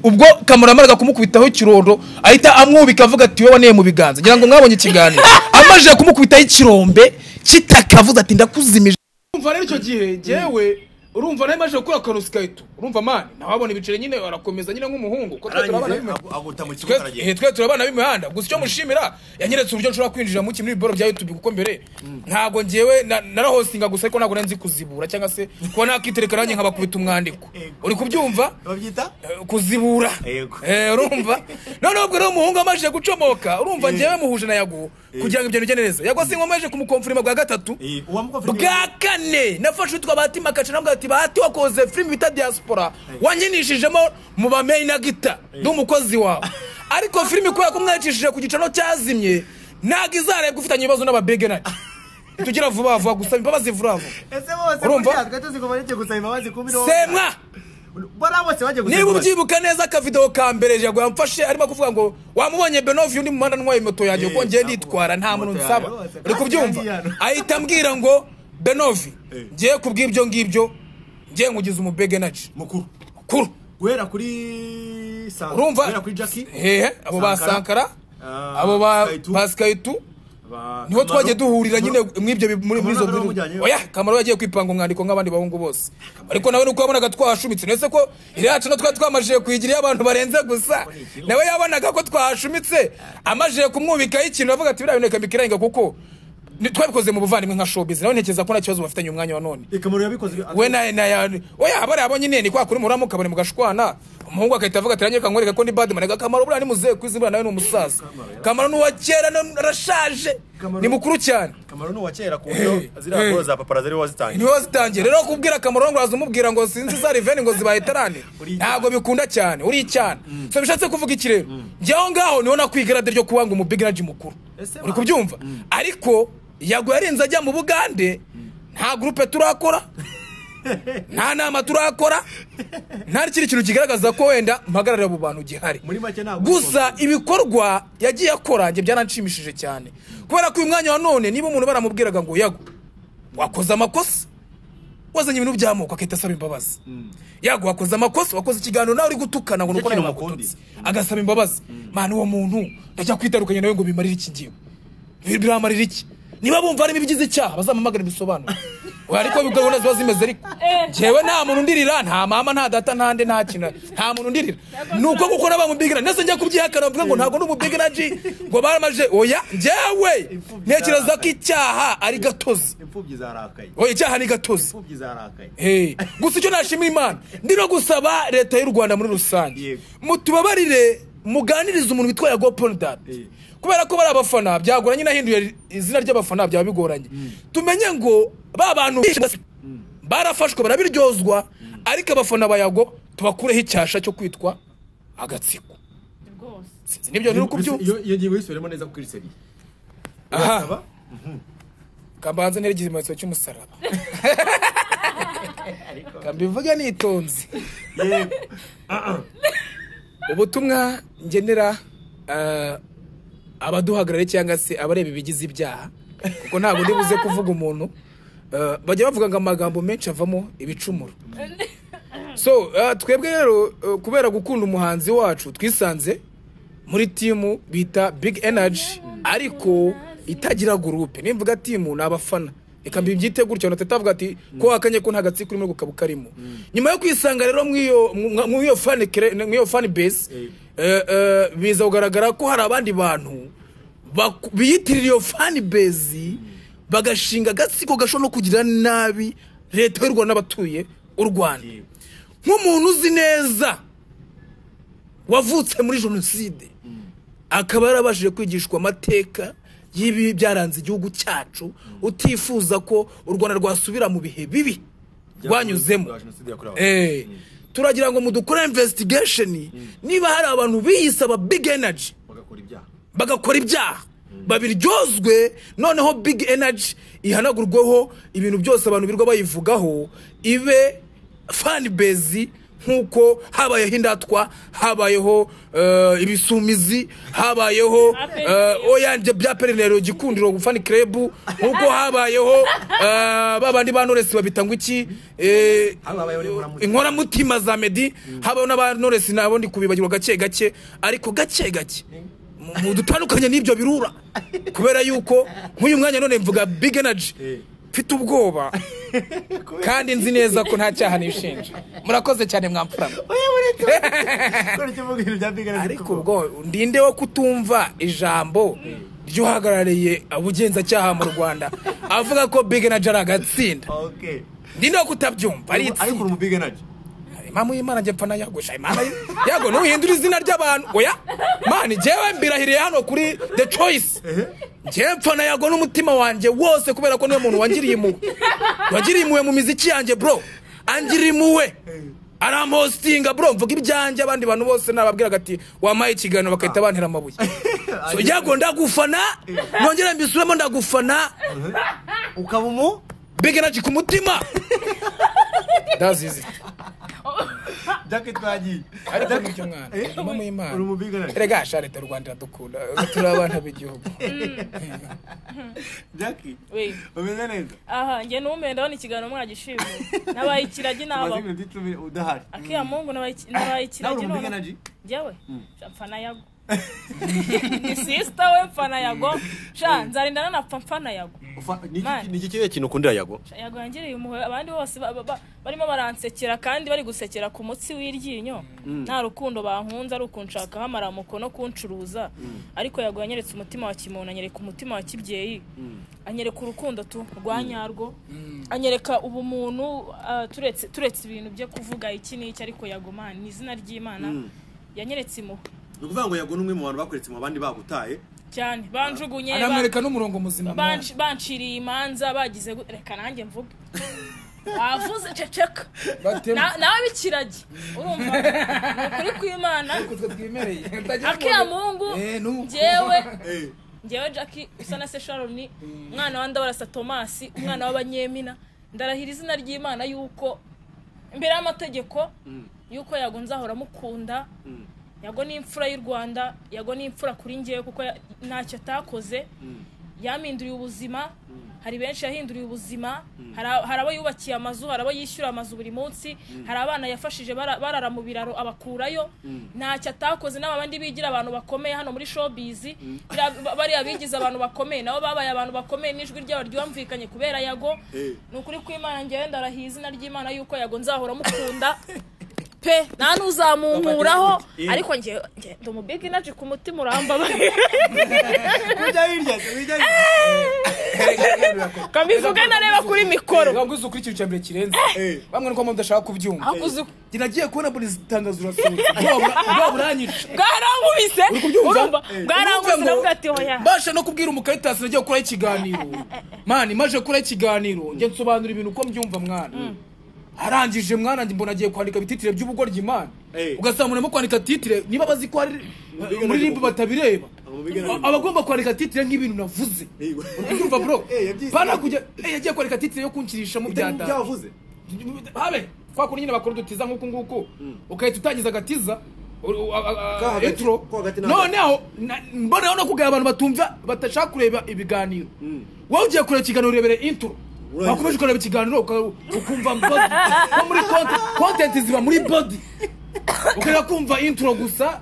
ubwo kamara amaraga kumukubitaho ikirondo ahita amwubika avuga ati wowe waneye mu biganza ngira ngo mwabonye ikiganiro amaze kumukubitaho ikirombe kitaka avuze ati ndakuzimije urumva rero icyo gihe ngewe urumva nawe maze gukora akantu sikayitu urumva mani nawe abona ibiceri nyine barakomeza nyine nk'umuhungu kuko twe turabana bimwe aguta mu twe eh, twe turabana b'imihanda gusa icyo mushimira yanyeretse uburyo nshobora kwinjira mu kimwe n'ibiboro bya youtube kuko mbere ntabwo ngewe na- narahostinga gusa ariko ntabwo nari nzi kuzibura cyangwa se kuba nakitereka nanjye nkabakubita umwandiko uri kubyumva babyita Eh, kuzibura Yego. Eh, urumva noneho ubwo rero umuhungu amaze gucomoka urumva ngewe muhuje na yago kugira ngo ibyo bijye neza yago si nkomeje kumukomfirima bwa gatatu bwa kane nafashe utwa bahati makaca nabwo ati bahati wakoze filime bita diaspora wankinishijemo mu bamenyi na gita ndi umukozi wawe ariko filime kubera ko mwayicishije ku gicano cyazimye ntabwo izarebwa ufitanye ibibazo n'ababegenati tugira vuba vuba gusaba imbabazi vuba vuba ese bose Urumva? buriya twe tuzi ko bareke gusaba imbabazi ku mirongo semwa bariya bose bagiye gusaba niba imbabazi ubyibuka neza akavidewo ka mbere jago yamfashe arimo kuvuga ngo wamubonye benovi undi muhanda ntwaye moto yanjye kuko ngiye nitwara nta muntu nsaba rwose, uri kubyumva kandi hano. ahita ambwira ngo benovi ngiye kubw'ibyo ngibyo ngiye nkugize umubege naci mukuru kuru guhera kuri Sankara urumva guhera kuri Jackie hehe abo ba Sankara, sankara ah, abo ba Sky Two, ba sikayitu ba- niho twagiye Kamaro. duhurira nyine mw'ibyo bi- muri Kamaro muri izo nawe nkuru wamujyanyeyo. oya kamaro yagiye kwipanga umwandiko nk'abandi bahungu bose ariko nawe nuko wabonaga twahashumitse nese ko iri yacu no twari twamajije kuyigira abantu barenze gusa nawe yabonaga ko twahashumitse amajije kumwubikaho ikintu avuga ati biriya bintu reka mbikirenge kuko ni- twabikoze mu buvandimwe nka showbiz nawe ntekereza ko nta kibazo bafitanye umwanya wa none ikamaro yabikoze we na na ya oya bariya bo nyine ni kwa kuri muramu kabone mugashwana umuhungu agahita avuga ati ranyereka nkwereka ko ndi bad man kamaro buriya ni muzehe ku izina nawe ni umusaza kamaro ni uwa kera none arashaje Kamaro- ni mukuru cyane kamaro ni uwa kera ku Hey, buryo ziriya hey. koro za papara zari wazitangiye niwe wazitangiye rero kubwira akamaro ngo urazumubwira ngo sinzi za riveni ngo zibaye tarane ntabwo bikunda cyane uri icyana so bishatse kuvuga iki rero njye aho ngaho niho nakwigarade ryo kuba ngo umubigiraji mukuru Ese uri ba- kubyumva ariko yago yarinze ajya mu bugande nta gurupe turakora nta nama turakora nta n'ikindi kintu kigaragaza ko wenda mpagararira abo bantu gihari muri make ntabwo gusa ibikorwa yagiye akora njye byaranshimishije cyane kubera ko uyu mwanya wa none niba umuntu baramubwiraga ngo yago wakoze amakosa wazanye ibintu by'amoko agahita asaba imbabazi yago wakoze amakosa wakoze ikiganiro nawe uri gutukana ngo nuko nawe kintu bakututse agasaba imbabazi mana uwo muntu ndajya kwitarukanya nawe ngo bimarire iki ngiwe Bir- biramarira iki niba bumva harimo ibigize icyaha bazamamagara ibisobanuro Oya, ariko gahunda ziba zimeze ariko ngewe nta muntu undirira nta mama nta data nta nde nta kintu nta muntu undirira ni uko kuko n'abamubigira ndetse njya kubyihakana bavuga ngo ntabwo n'umubigiraji ngo baramaje oya ngewe ntekereza ko icyaha ari gatozi imfubyi zarakaye oya icyaha ni gatozi imfubyi zarakaye Hey, gusa icyo nashimira imana ndi no gusaba leta y'u rwanda muri rusange Yego. mutubabarire muganirize umuntu witwa yago poldat kubera ko bari abafana byagoranye nahinduye izina ry'abafana byaba bigoranye tumenye ngo ba bantu bishe basi barafashwe barabiryozwa ariko abafana ba yago tubakureho icyasha cyo kwitwa agatsiko sinzi nibyo ntiri kubyumva iyo iyo ngingo yisubiremo neza kuri seri aha kambanze nteregize ikimenyetso cy'umusaraba kambivuge nitonze yego ubutumwa ngenera eh, abaduhagarariye cyangwa se abareba ibigize ibyaha kuko ntabwo ndi buze kuvuga umuntu eh, bajya bavuga ngo amagambo menshi avamo ibicumuro so eh, twebwe rero eh, kubera gukunda umuhanzi wacu twisanze muri timu bita big energy ariko itagira gurupe nimvuga timu ni abafana reka mbibyite gutyo na teta avuga ati ko wakanye ko nta gatsiko urimo gukaba ukarimo nyuma yo kwisanga rero mw'iyo- mw- mw'iyo fan cre- mw'iyo fan base eh, eh, biza kugaragara ko hari abandi bantu baku- biyitirira iyo fan base bagashinga agatsiko gashobora no kugira nabi leta y'u rwanda n'abatuye u rwanda nk'umuntu uzi neza wavutse muri jenoside akaba yarabashije kwigishwa amateka y'ibibi byaranze igihugu cyacu utifuza ko u rwanda rwasubira mu bihe bibi rwanyuzemo Jenoside yakorewe Eh, turagira ngo mudukore investigation niba hari abantu biyise aba big energy bagakora ibyaha bagakora ibyaha babiryozwe noneho big energy ihanagurweho ibintu byose abantu birirwa bayivugaho ibe fan base nk'uko habayeho indatwa habayeho eh, ibisumizi habayeho eh, oyange bya perinero gikundiro gufana kerebu nk'uko habayeho eh, ba bandi ba noresi babita ngo iki eh, Haba habayeho n'inkoramutima. inkoramutima za medi habaho n'aba noresi nabo ndi kubibagirwa gake gake ariko gake gake Mu- mu dutandukanye n'ibyo birura kubera yuko nk'uyu mwanya none mvuga big energy mfite ubwoba kandi nzi neza ko nta cyaha nishinja murakoze cyane mwamfurama kubera icyo mvuga ibintu bya bigana ariko ubwo ndinde wo kutumva ijambo ry'uhagarariye ubugenzacyaha mu rwanda avuga ko big energy ari agatsinda okay ndinde wo kutabyumva ari ariko itsinda uri mu bigana impamvu y'imana njye mpfa nayagusha imana y- yago ntuhindure izina ry'abantu oya mani njyewe mbirahiriye hano kuri the choice njyewe mpfa nayago n'umutima wanjye wose kubera ko niwe muntu wangiriye impuhwe wangiriye impuhwe mu miziki yanjye bro angiriye impuhwe arampostinga bro mvuga ibyanjye abandi bantu bose nababwiraga ati wampaye ikiganiro bagahita bantera amabuye so yago ndagufana nongere mbisubiremo ndagufana ukaba umu big energy ku mutima that's easy jacket twagiye ariko ni byo mwana nyuma mu imana uri mu bigana erega sharita rwanda dukunda turi abana b'igihugu jackie we umeze neza aha njye n'umwe ndabona ikiganiro mwagishimu nabaye ikiragi tumaze naba iminota icumi udahari akiya mungu nabaye iki- nabaye nawe ikiragi uri mu none bigana ji njyewe mfana yago ni sisita we mfana yago sha nzarindana napfa mfana yago Man. ni iki kiriya kintu ukundira yago Sha, yago yangiriye umuhoro abandi bose ba- ba- ba- barimo baransekera kandi bari gusekera ku mutsi w'iryinyo nta rukundo bankunze ari ukunshakaho amaramuko no kuncuruza ariko yago yanyeretse umutima wa kimuntu anyereka umutima wa kibyeyi anyereka urukundo tu rwa nyarwo anyereka ubumuntu ah, turetse turetse ibintu byo kuvuga iki n'iki ariko yago mani ni izina ry'imana yanyeretse impuhwe ni ukuvuga ngo yago ni umwe mu bantu bakuretse mu bandi babutaye cyane banjugunye ba- anamwereka n'umurongo muzima mwana. banci- banciriye imanza bagize gu- reka nanjye mvuge bavuze ceceka Batema. Na- nawe bikiragi urumva ni ukuri kw'imana Utwo twimereye. Utagira akiya umuntu- mungu Eh, nu. njyewe Eh, njyewe jacki usa na se sharoni umwana wa ndabarasa tomasi umwana w'abanyemina ndarahira izina ry'imana yuko imbere y'amategeko yuko yago nzahora mukunda yago ni imfura y'u rwanda yago ni imfura kuri njyewe kuko ya- ntacyo atakoze yampinduriye ubuzima hari benshi yahinduriye ubuzima hari a- hari abo yubakiye amazu hari abo yishyura amazu buri munsi hari abana yafashije bara- barara mu biraro abakurayo ntacyo atakoze n'aba bandi bigira abantu bakomeye hano muri showbiz biriya- ba- bariya bigize abantu bakomeye nabo babaye abantu bakomeye n'ijwi ryabo ryumvikanye kubera yago ni ukuri kw'imana ngewe ndarahiye izina ry'imana yuko yago nzahora mukunda pe nta n'uzamunkuraho ariko njye njye ndi umubiga inaji ku mutima urambabaye ujya hirya ujya hirya kambivuge ntareba kuri mikoro Ntabwo uzi ukurikira icya mbere kirenze bamwe nuko mudashaka kubyumva Ahubwo uzi- Njye nagiye kubona buri tangazo urasohotse Ubwoba- ubwoba buranyica bwarankubise Uri kubyumva? urumva Eh. bwarankubise Urumva ngo- ndavuga ati hoya mbasha no kubwira umukayitasi nagiye gukuraho ikiganiro mani maje gukuraho ikiganiro njye nsobanura ibintu uko mbyumva mwana arangije mwana njye mbona agiye kwandika ibititire by'ubugoryi imana Eh. ugasanga umuntu arimo kwandika titire niba bazi ko hari bigaragaza muri ribu uko- batabireba Abo bigaragaza A- aba agomba kwandika titire nk'ibintu navuze Yego. uri kubyumva bro Eh, yabyise. pana kujya eh, yagiye kwandika titire yo kunshirishamo bya ibyo data wavuze habe kwa kundi nyine bakora udutiza nk'uku nguku ugahita utangiza agatiza u- u- a- a- a- Ka hagati- intro. ko hagati na hagati. noneho na- mboneyeho no kugaya abantu batumva batashaka kureba ibiganiro wowe ugiye kureba ikiganiro urebere intro Urangiza. wakomeje ukareba ikiganiro uka- ukumva body nko muri content- content ziba muri body ukareba kumva intro gusa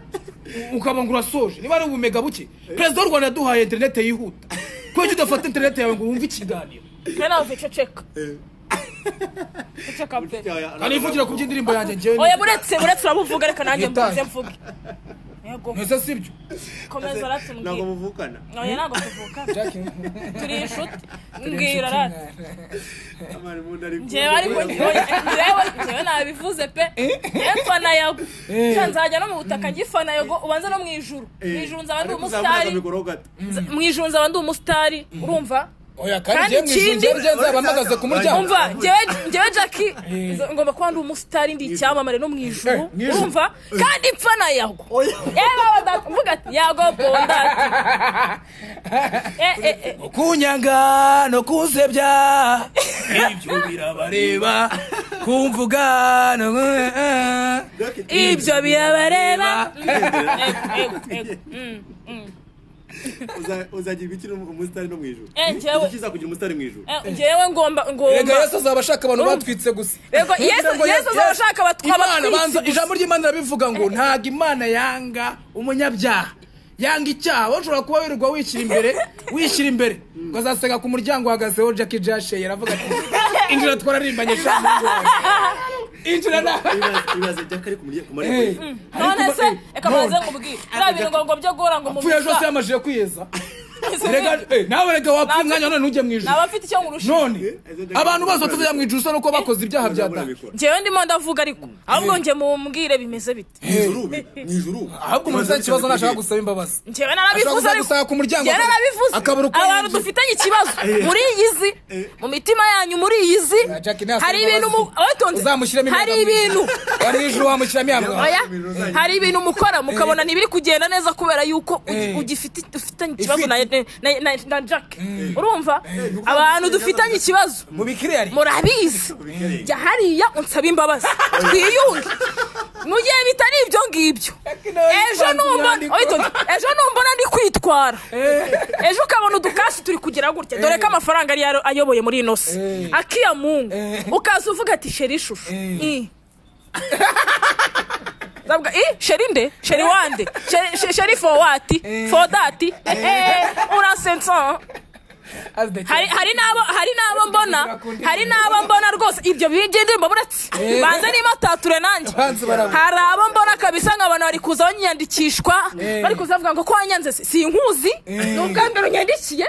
u- ukaba ngo urasoje niba ari ubumega buke perezida w'u rwanda yaduhaye interinete yihuta kubera ko udafata interinete yawe ngo wumve ikiganiro twe nawe ceceka ceceka pe kanivugira ku by'indirimbo yanjye njyewe oya buretse buretse urabuvuga reka nanjye Yitaye. mvuze mvuge yego ntese sibyo komeza ntabwo ratubwira muvukana oya ntabwo tuvuka turi inshuti mbwira rati amari mu nda ariko njyewe ariko njyewe njyewe nabivuze pe yefana yago Nshya nzajya no mu butaka ngifana yago ubanza no mu ijuru mu ijuru nzaba ndi umusitari mikoro gato mu ijuru nzaba ndi umusitari urumva oya kandi njyewe Kandi mu ijuru ikindi- njyewe njyewe nzabampagaze ku muryango umva njyewe njyewe jackie ngomba kuba ndi umusitari ndi icyamamare no mu ijuru urumva kandi ipfa nayagwa yewe badavuga ati yago bondati Eh, eh, eh. kunyanga no kunsebya ibyo birabareba kumvuga no ibyo birabareba Uza- uzagira ibiki no- umusitari no mu ijuru Eh, njyewe- Ikiza kugira umusitari mu ijuru njyewe ngomba rega ngomba yesu azaba ashaka abantu batwitse gusa Yego, Yesu- Kugira ngo Yesu azaba ashaka abatwa- Imana, abatwitse banza, gusa. ijambo ry'imana rirabivuga ngo ntabwo imana yanga umunyabyaha yanga icyaha wowe ushobora kuba wirirwa wishyira imbere wishyira imbere ngo azasega ku muryango uhagazeho jackie jasheye aravuga ati injira twararimbanye sha muhungu wawe." injira na Ibibazo- ibibazo by'akari ku murya- ku marembo Eh, y'inzu. none ariko se ba- eh, reka banze none. nkubwire biriya birungo byo guhora ngo Apfuye ejo se mumusa yamajije kwiyeza Rega- eh, nawe rega wapfa umwanya none ntujye mu ijuru naba mfite icyo nkurusha none abantu bose batazajya mu ijuru usa nuko bakoze ibyaha bya Urabura data mikoro. njyewe ndimo ndavuga ariko ahubwo njye mumbwire bimeze bite Mu ijuru ubu, mu ijuru ubu. ahubwo umuntu ufite ikibazo nashaka gusaba imbabazi njyewe narabivuze Ashobora kuza ariko gusanga ku muryango njyewe akaba- narabivuze akabura uko abantu yinjira. dufitanye ikibazo muri iyi zi mu mitima yanyu muri iyi zi Ya Jackie ntasaba hari ibintu mu- imbabazi. watonze uzamushyiramo hari imyambaro. ibintu wari ijuru wamushyiramo yamwara oya hari ibintu mukora mukabona ntibiri kugenda neza kubera yuko ugi- Eh. ugifite ufitanye ikibazo na, Ifite. na, na, na jack urumva abantu dufitanye ikibazo mu bikira yari murabizi jya hariya unsaba imbabazi twiyunge mu gihe bitari ibyo ngibyo ejo numba- Oya, itonde. ejo numbona ndi kwitwara ejo ukabona udukasi turi kugira gutya dore ko amafaranga ari ayo- ayoboye muri ino si Eh. akiya mungu Eh. ukaza uvuga ati sheri ishusho Eh. Ndavuga, "Ih, sheri nde sheri wande Sheri- she- sheri for what for that Eh, urasensa hari hari n'abo hari n'abo mbona hari n'abo mbona rwose ibyo bigenda mbaburetse banze niba atature nanjye Banze barabura. hari abo mbona kabisa ngo abantu bari kuza banyiyandikishwa Eh. bari kuza bavuga ngo ko wanyanze se sinkuzi ni ubwa mbere unyandikiye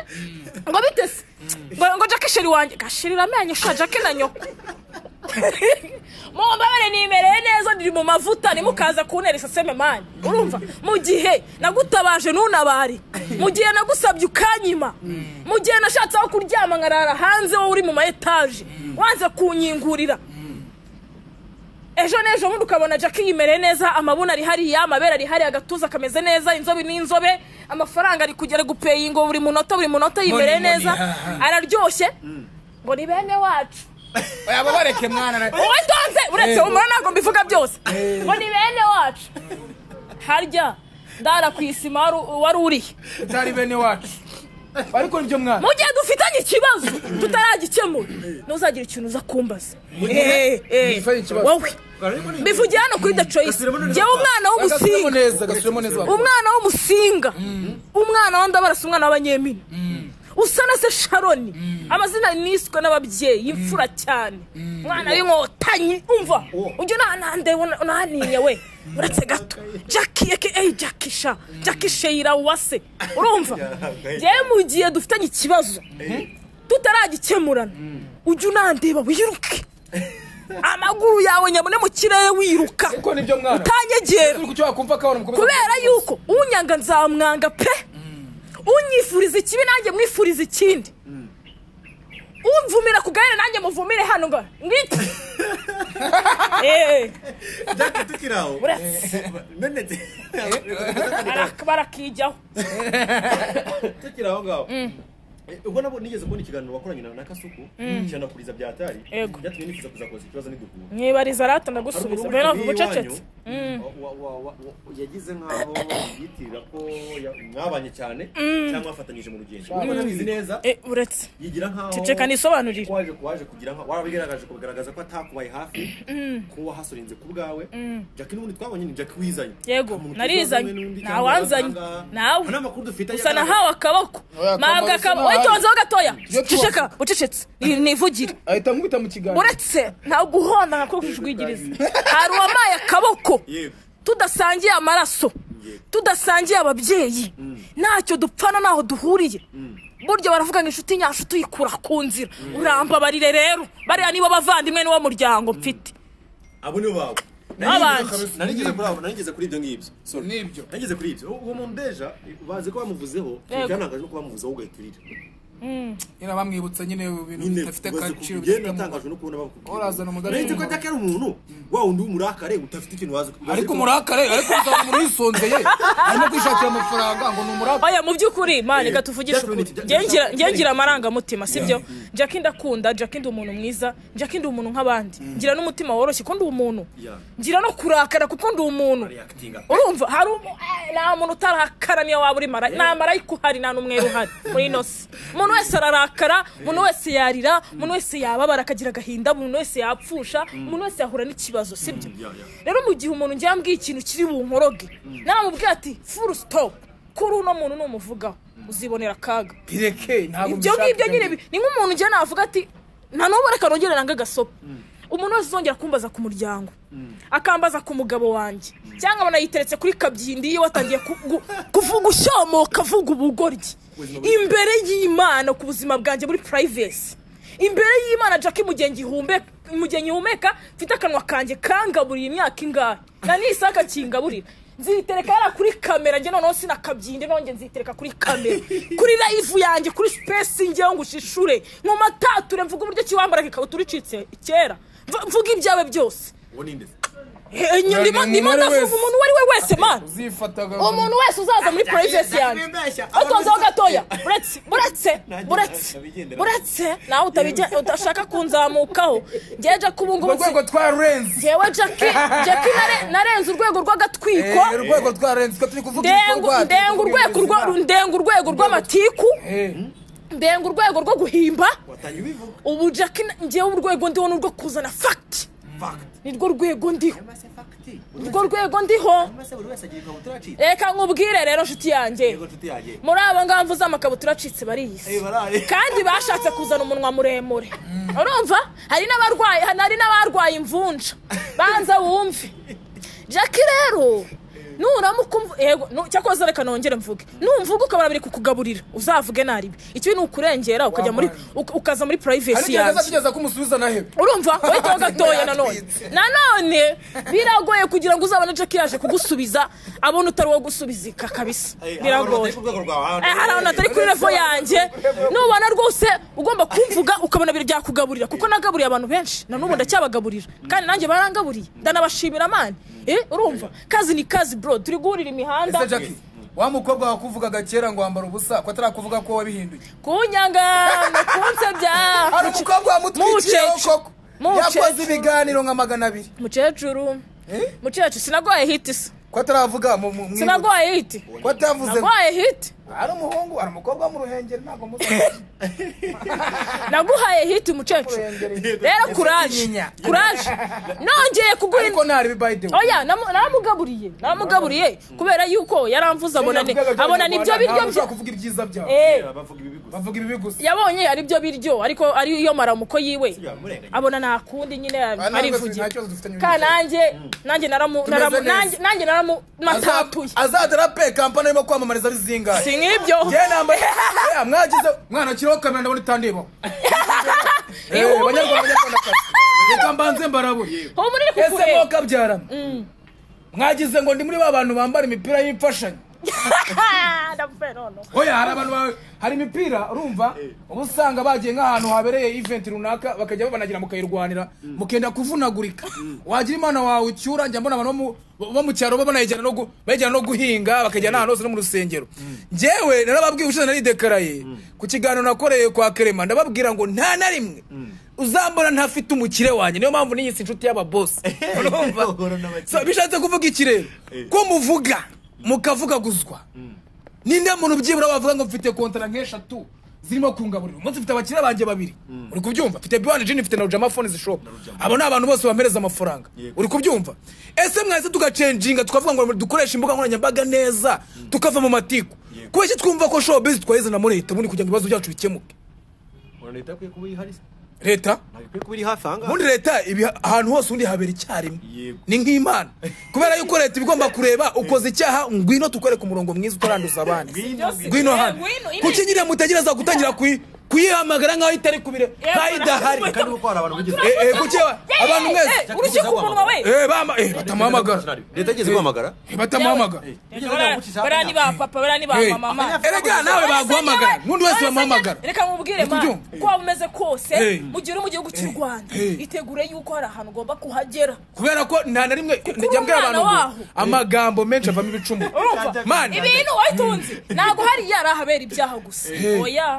ngo bite se ngo ngo jake sheri wanjye gashirira amenyo sha jake na nyoko mumbabare nimereye neza ndiri mu mavuta nimukaza kuntera iseseme mani urumva mu gihe nagutabaje ntunabare mu gihe nagusabye ukanyima mu gihe nashatse aho kuryama nkarara hanze wowe uri mu ma etaje wanze kunyingurira ejo n'ejo bundi ukabona jackie yimereye neza amabuna ari hariya amabere ari hariya agatuza kameze neza inzobe n'inzobe amafaranga ari kugera gupeyingo buri munota buri munota yimereye Money, money, neza ha, ha. araryoshye ngo ni bene wacu yaba bareke mwana na- wowe ntonze uretse Eh. umura ntabwo mbivuga byose ngo ni bene wacu harya ndara ku isima wari- wari urihe utari bene wacu ariko nibyo mwana mu gihe dufitanye ikibazo tutaragikemura ntuzagire ikintu uza kumbaza Eh, eh, Dufitanye ikibazo. wowe mbivugiye hano kuri the choice njyewe umwana gasubiremo w'umusinga neza gasubiremo neza umwana w'umusinga umwana wa ndabarasa umwana w'abanyemini usa na se sharoni amazina niswe n'ababyeyi imfura cyane umwana w'inkotanyi umva ujya unanande unaniye we uretse gato jackie eke eyi jackie sha jackie sheyira wase urumva njyewe mu gihe dufitanye ikibazo tutaragikemurana ujya unandeba wiruke amaguru yawe nyabone mu kirere wiruka ariko nibyo mwana utanyegera Uri ku cyo wakumva kabona mukomeza kubera yuko unyanga nzamwanga pe unyifuriza ikibi nanjye mwifuriza ikindi umvumira ku gare nanjye muvumire hano ngo ngwite Eh, Jack, tukiri aho. uretse Menetse. barak- barakijyaho Tukiri aho ngaho. Eh, Ubwo nabo nigeze kubona ikiganiro wakoranye na na Kasuku cyanakuriza byatari Ego. byatumye nifuza kuzakoza ikibazo n'iduhura. mwibariza rata Hari ndagusubiza umuntu mbere navuga witabiriye ubucecetse iwanyu, wa- wa- wa- wa- yagize nkaho yitirira ko ya- mwabanye cyane cyangwa mwafatanyije mu rugendo Ubwo nabizi neza Eh, uretse yigira nkaho ceceka nisobanurire waje waje kugira nka warabigaragaje kugaragaza ko atakubaye hafi ko wahasorenze ku bwawe Jackie n'ubundi twabonye ni Jackie wizanye Yego, Nta muntu narizanye. tuziranye n'undi Nta cyangwa wanzanye. abaganga. Nawe. Nta n'amakuru dufite usa agaragaza- nahawe akaboko Oya, mabwa akaboko akaboko sinahari. witonzeho gatoya Iyo tuwase- ceceka ucecetse ni- nivugire ahita nkubita mu kiganza uretse nta guhonda nka kujwigiriza hari uwamaye akaboko Yego. tudasangiye amaraso tudasangiye ababyeyi ntacyo dupfana ntaho duhuriye burya baravuga ngo inshuti nyacu tuyikura ku nzira urambabarire rero bariya nibo bavandimwe niwo muryango mfite abo nibo bawe N'abandi. narigeze kuri abo narigeze kuri ibyo ngibyo Sorry. N'ibyo. narigeze kuri ibyo uwo muntu deja bazi ko bamuvuzeho Yego. byanangaje no kuba bamuvuzeho ugahita urira nyine bamwibutsa nyine ibintu nyine bidafite ubaze agaciro kubigenda bidafite natangajwe umumaro. no kubona bakubwira Warazana umugani uretse ko w'umugabo. ajya ari umuntu wa wundi w'umurakare udafite ikintu wazi kubaza ariko umurakare ariko uzaba umuntu wisonzeye arimo kwishakira amafaranga ngo ni umurakare oya mu by'ukuri mani reka tuvugishe Definitely, ukuri de- Njye ngira- de- njye ngira amarangamutima sibyo jackie ndakunda jackie ndi umuntu mwiza jackie ndi umuntu nk'abandi ngira n'umutima woroshye ko ndi umuntu Yeah. ngira no kurakara kuko ndi umuntu Reacting. urumva hari umu- eh, nta muntu utarakara niyo waba uri mara nta marayika uhari nta n'umweru uhari muri ino si umuntu wese ararakara umuntu wese yarira umuntu wese yababara akagira agahinda umuntu wese yapfusha umuntu wese yahura n'ikibazo sibyo yeah, yeah. rero mu gihe umuntu ngiye ambwiye ikintu kiri bunkoroge naramubwiye ati furu sitopu kuri uno muntu numuvugaho uzibonera akaga bireke ntabwo ibyo mbishaka ngibyo nyine bi- ni nk'umuntu njye navuga ati nta n'ubu reka nongere nange agasopo umuntu wese uzongera kumbaza ku muryango akambaza ku mugabo wanjye cyangwa banayiteretse kuri kabyindi yiwe atangiye ku- gu- kuvuga ushomoka avuga ubugoryi imbere y'imana ku buzima bwanjye muri purayivesi imbere y'imana jackie mu gihe ngihumeka mu gihe ngihumeka mfite akanwa kanjye kangaburiye imyaka ingahe na n'isaka kingaburira nzitereka yari kuri kamera njye noneho sinakabyinde nonge nzitereka kuri kamera kuri layivu yanjye kuri sipesi njyewe ngo ushishure mu matature mvuga uburyo ki wambara ikabutura icitse kera Mv- mvuga ibyawe byose uwo ni inde se? Eh, eh, ndimo ndimo umuntu ndavuga wese. umuntu uwo ari we wese mani uzifataga umuntu wese uzaza muri purayivesi yanjye utonzeho gatoya buretse buretse buretse buretse nawe utabigen- udashaka kunzamukaho njyewe jackie ubu mu ngubu nsi- rwego twa renzi njyewe jackie jackie nare- narenze urwego rw'agatwiko Eh, urwego twa renzi ko turi kuvuga ndenga ibikorwa ndenga urwego rwa- ndenga urwego rw'amatiku ndenga urwego rwo guhimba watangiye ubivuga ubu jackie na- njyewe urwego ndiho ni urwo kuzana fagiti Fact. nirwo rwego ndiho Mbese fact. nirwo rwego ndiho Mbese buri wese agira ikabutura acitse reka nkubwire rero nshuti yanjye yego nshuti yanjye muri aba ngaba mvuze amakabutura acitse bariyise Eh, barari. kandi bashatse kuzana umunwa muremure urumva hari n'abarwayi hari n'abarwaye imvunja banza wumve jackie rero nuramuka umv- yego nu- cyakoze reka nongere mvuge numvuga ukabona biri kukugaburira uzavuge naribi ikibi ni ukurengera ukajya muri uk- ukaza muri purayivesi ariko yanjye azatugeza kumusubiza na hebe urumva wahitaho gatoya nanone nanone biragoye kugira ngo uzabone jackie yaje kugusubiza abona utari uwo gusubizika kabisa Eh, hari abantu biragoye batari ku rwego rwawe, Eh, hari abantu atari kuri revo yanjye nubona rwose ugomba kumvuga ukabona ibintu byakugaburira kuko nagaburiye abantu benshi na n'ubu ndacyabagaburira kandi nanjye barangaburiye ndanabashimira mani eh urumva kazi ni kazi bro turi guhurira imihanda ese jackie wa mukobwa wakuvugaga kera ngo wambara ubusa ko atarakuvuga ko wabihinduye kunyanga kunsebya hari umukobwa wamutwikiriyeho Mucece. koko Mucece. yakoze ibiganiro nka magana abiri mukecuru Eh? mukecuru sinagoye hiti se ko ataravuga mu mu- mu- sinagoye hiti ko atavuze naguhaye hiti hari umuhungu hari umukobwa wo mu ruhengeri ntabwo muzi naguhaye hiti mucecuru rero kuraje Inyinya. kuraje nongeye kuguha ariko nari bibayide oya namu- namugaburiye namugaburiye kubera yuko yaramvuze abona ni- abona nibyo biryo bye kuvuga ibyiza byawe Eh, bavuga ibi bigusa bavuga ibibi gusa yabonye ari byo biryo ariko ari yo maramuko yiwe yamurenganya abona nta kundi nyine ntabwo arivugira nta kibazo dufitanye ka nanjye nanjye naramu Tumeze naramu- neza. nanjye- nanjye naramumatatuye azadara pe kampani arimo kwamamariza ari zingahe si nk'ibyo njye nambaye Eh, mwagize mwana akiriho kamera ndabona itandibaho banyarwanda banyarwandakazi reka mbanze mbarabure humura iri ese kukureba mwokabyarana mwagize ngo ndi muri ba bantu bambara imipira y'imfashanyo ndapfuye none oya hari abantu ba- hari imipira urumva uba usanga bagiye nk'ahantu habereye event runaka bakajya babanagira mukayirwanira mukenda kuvunagurika wagira imana wawe ucyura njya mbona abantu bo mu- bo mu cyaro baba banayijyana no gu- bayijyana no guhinga bakajya n'ahantu hose no mu rusengero njyewe narababwiye ushize naridekaraye ku kiganiro nakoreye kwa kerema ndababwira ngo nta na rimwe uzambona ntafite umukire wanjye niyo mpamvu niyise inshuti y'ababosi urumva Uhura n'abakire. So, bishatse kuvuga iki rero ko muvuga mukavugaguzwa ninde muntu byibura wavuga ngo mfite kontara nk'eshatu zirimo kungaburira umunsi mfite abakiriya banjye babiri uri kubyumva mfite biwani jini mfite na rujama phone zishopu abo ni abantu bose bampereza amafaranga uri kubyumva ese mwahise tugacenjinga tukavuga ngo dukoreshe imbuga nkoranyambaga neza tukava mu matiku kubera iki twumva ko showbiz twahize na muri leta ubundi kugira ngo ibibazo byacu bikemuke urabona leta ikwiye kuba iri hari se? leta ntabwo ikwiye kuba iri hafi aha ngaha ubundi leta ibi ahantu hose ubundi habera icyarimwe Yego. ni nk'imana kubera yuko leta iba igomba kureba ukoze icyaha ngwino tukwereke umurongo mwiza utaranduza abandi Ngwino, ngwino. ngwino hano Eh, ngwino, ine. kuki nyine mutagira za gutangira kui- kuyihamagara nkaho itari kubire nkaho idahari kandi kuko hari abantu bigize Eh, eh, kuki wa- abantu mwese urukiko umunwa we Eh, bama- eh, batamuhamagara leta igeze guhamagara Eh, batamuhamagara bariya ni ba papa bariya ni ba Eh, mama erega nawe baguhamagara n'undi wese bamuhamagara reka nkubwire ma Nikubyumva. uko waba umeze kose Eh. mu gihe uri mu gihugu cy'u rwanda Eh. itegure yuko hari ahantu ugomba kuhagera kubera ko nta na rimwe njya mbwira umwana abantu ngo waho. amagambo menshi avamo ibicumuro urumva Mana. ibintu wayitunze ntabwo hariya ari ahabera ibyaha gusa Eh. oya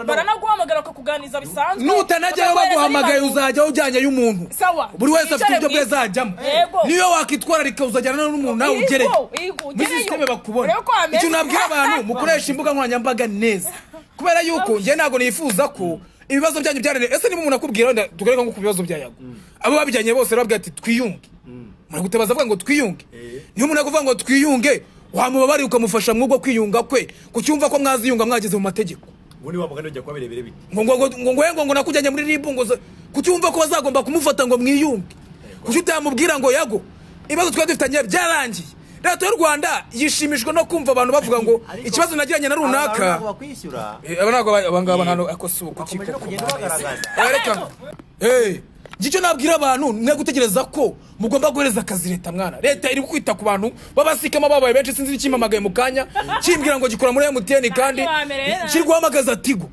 baranaguhamagara bakakuganiriza bisanzwe nutanajyayo bakaguhereza baguhamagaye n'ibanga. uzajyaho ujyanye y'umuntu Sawa. buri wese afite Wicare uburyo bwe mwiza. azajyamo Yego. niyo wakwitwararika uzajyana n'umuntu nawe Yego, ugereye yego, muri ugereyo. sisiteme bakubona Urebe ko wameze. icyo nabwira abantu mukoresha imbuga nkoranyambaga neza kubera yuko njye ntabwo nifuza ko ibibazo byanyu byaranira ese niba umuntu akubwira wenda tugaruka nko ku bibazo byayago abo babijyanye bose babwira ati twiyunge muragutabaza avuga ngo twiyunge niyo umuntu akuvuga ngo twiyunge wamubabarira ukamufasha mw'ubwo kwiyunga kwe kucyumva ko mwaziyunga mwageze mu mategeko ubundi wamugana ujya kuba birebire biti ngo ngo ngo ngo ngo ngo nakujyanye muri ribu ngo za- kuki wumva ko bazagomba kumufata ngo mwiyunge kuki utamubwira ngo yago ibibazo twari dufitanye byarangiye leta y'u rwanda yishimishwa no kumva abantu bavuga ngo ikibazo nagiranye na runaka bakwishyura Eh, aba ntabwo aba- aba ngaba ntabwo akose ubu kuki bakomeje no kuko- kugenda bagaragaza Eh, reka Eh, ngicyo nabwira abantu mwe gutegereza ko mugomba guhereza akazi leta mwana leta iri kwita ku bantu babasikama babaye benshi sinzi n'ikimpamagaye mu kanya kimbwira ngo gikora muri emutiyeni kandi bamerera. kiri guhamagaza tigo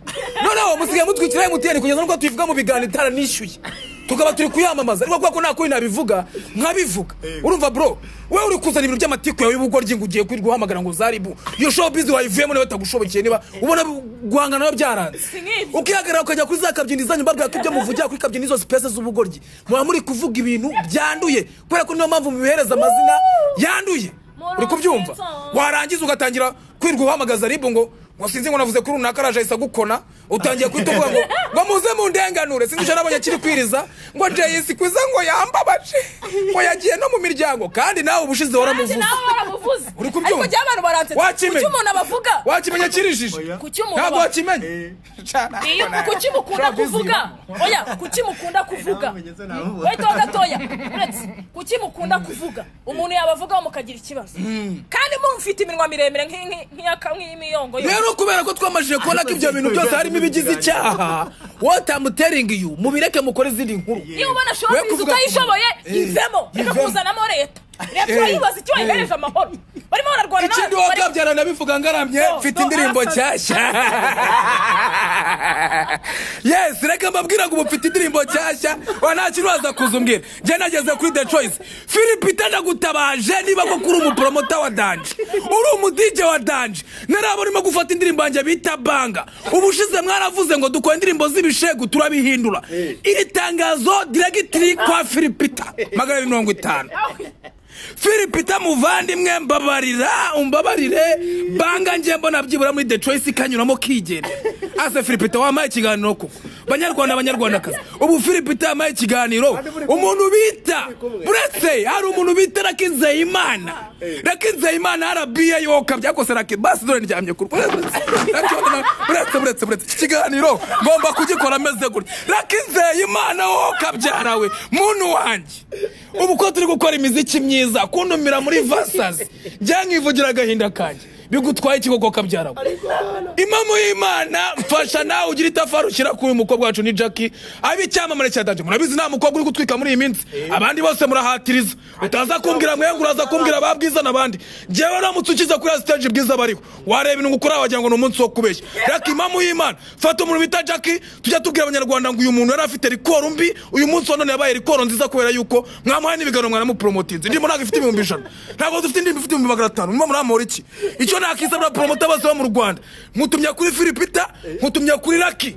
noneho musigaye mutwikira emutiyeni kugeza n'ubwo tubivuga mu biganiro itaranishyuye tukaba turi kuyamamaza ariko kubera ko nta kundi nabivuga nkabivuga urumva bro wowe uri kuzana ibintu by'amatiku yawe y'ubugoryi ngo ugiye kwirirwa uhamagara ngo zaribu iyo shopu wayivuyemo niba bitagushobokeye niba ubona guhangana nawe byaranze nk'ibyo. ukihagarara ukajya kuri za kabyini zanyu mbabwira ko ibyo muvugira kuri kabyini izo sipesi z'ubugoryi muba muri kuvuga ibintu byanduye kubera ko niyo mpamvu mubihereza amazina yanduye uri kubyumva warangiza ugatangira kwirwa uhamagaza ribu ngo ngo sinzi ngo navuze kuri runaka araje ahise agukona utangiye guhita uvuga ngo ngo muze mu ndenganure sinzi icyo nabonye kiri kwiriza ngo jayisi kwiza ngo yambabaje ngo yagiye no mu miryango kandi nawe ubushize Ati waramuvuze nawe baramuvuze Uri kubyumva? ariko abantu baransetsa Wakimenya? kuki umuntu abavuga wakimenya kirijije Kuki umuntu ntabwo aba- wakimenya iyo kuki mukunda kuvuga oya kuki mukunda kuvuga wahita gatoya uretse kuki mukunda kuvuga umuntu yabavugaho mukagira ikibazo kandi mufite iminwa miremire nk'inki- nk'iyaka- nk'iy'imiyongo yo. rero kubera ko twamajije kubona ko ibyo bintu byose harimo ibigize icyaha wotamuteringi yu mubireke mukore izindi nkuru niba ubona We shopu kuvuga- utayishoboye Eh, yivemo reka yivemo. kuzanamo leta leta Eh, urayibaza icyo wayihereje amahoro barimo bararwana ikindi n'abantu bari- wakabyara nabivuga ngaramye No, mfite no, indirimbo arasa- nshyashya yes reka mbabwira ngo ubu mfite indirimbo nshyashya wa nta kintu waza kuzumbwira njye nageze kuri the choice philip ndagutabaje niba koko uri umupromota wa danje uri umudije wa danje naraba urimo gufata indirimbo yanjye bita banga ubushize mwaravuze ngo dukora indirimbo z'ibishegu turabihindura iri tangazo diregitiri kwa philipita magana abiri mirongo itanu filipita muvandimwe mbabarira umbabarire banga njye mbona byibura muri the choice kanyuramo kigenda ase filipita wampaye ikiganiro ko banyarwanda banyarwandakazi ubu filipita yamaye ikiganiro umuntu bita uretse hari umuntu bita rakinzeyimana rakinzeyimana arabiye yoka byakose rake basi dore ndyamye ku uretse uretse uretse iki kiganiro ngomba kugikora ameze gutya rakinzeyimana woka byarawe muntu wanjye ubu ko turi gukora imiziki myiza kuntumira muri vasazi byankivugira agahinda kanjye bigutwaye ikigoko kabyarawe imamu y'imana mfasha nawe ugira itafari ushyira kuri uyu mukobwa wacu ni jackie abe icyamamare cya danje murabizi nta mukobwa uri gutwika muri iyi minsi abandi bose murahatiriza utaza kumbwira mwengu uraza kumbwira ba bwiza n'abandi njyewe uramutse ukiza kuri ya stage bwiza bariho wareba ibintu ukora wagira ngo ni umunsi wo kubeshya reka imamu y'imana fata umuntu bita jackie tujya tubwira abanyarwanda ngo uyu muntu yari afite rikoro mbi uyu munsi wa none yabaye rikoro nziza kubera yuko mwamuhaye n'ibiganiro mwanamupromotinze indirimbo ntabwo ifite ibihumbi ijana ntabwo dufite indirimbo ifite ibihumbi magana atanu muma muramura iki icyo nakisabira poromota bose bo mu rwanda nkutumya kuri filipita nkutumya kuri raki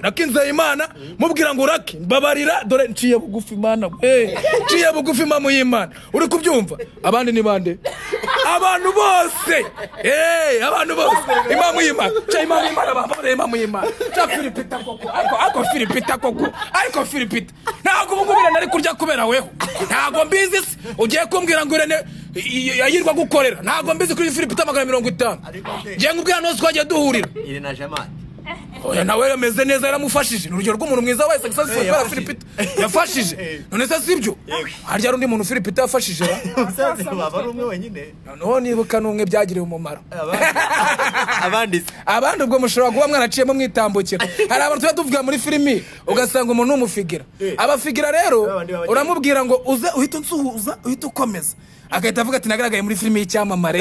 raki nzeyimana mubwira ngo raki mbabarira dore nciye bugufi imana we nciye bugufi imamu y'imana uri kubyumva abandi ni bande abantu bose eh abantu bose imamu y'imana cya imamu y'imana bambaye imamu y'imana cya filipita koko ariko ariko filipita koko ariko filipita ntabwo ubu ngubu irene ari kurya kubera weho ntabwo mbizi se ugiye kumbwira ngo irene i- i- yirwa gukorera ntabwo mbizi kuri filipita magana mirongo itanu njye nkubwira nose twagiye duhurira irene ajamani oya nawe yameze neza yaramufashije ni urugero rw'umuntu mwiza wese gusa si kubera filipita yafashije none se sibyo harya hari undi muntu filipita yafashije ra umusaza waba ari umwe wenyine noneho nibuka n'umwe byagiriye umumaro abandi se abandi ubwo mushobora kuba mwaraciyemo mwitambukira hari abantu tuba tuvuga muri filimi ugasanga umuntu n'umufigira abafigira rero Babandi baba- uramubwira ngo uze uhita unsuhuza uhita ukomeza agahita avuga ati nagaragaye muri filimi y'icyamamare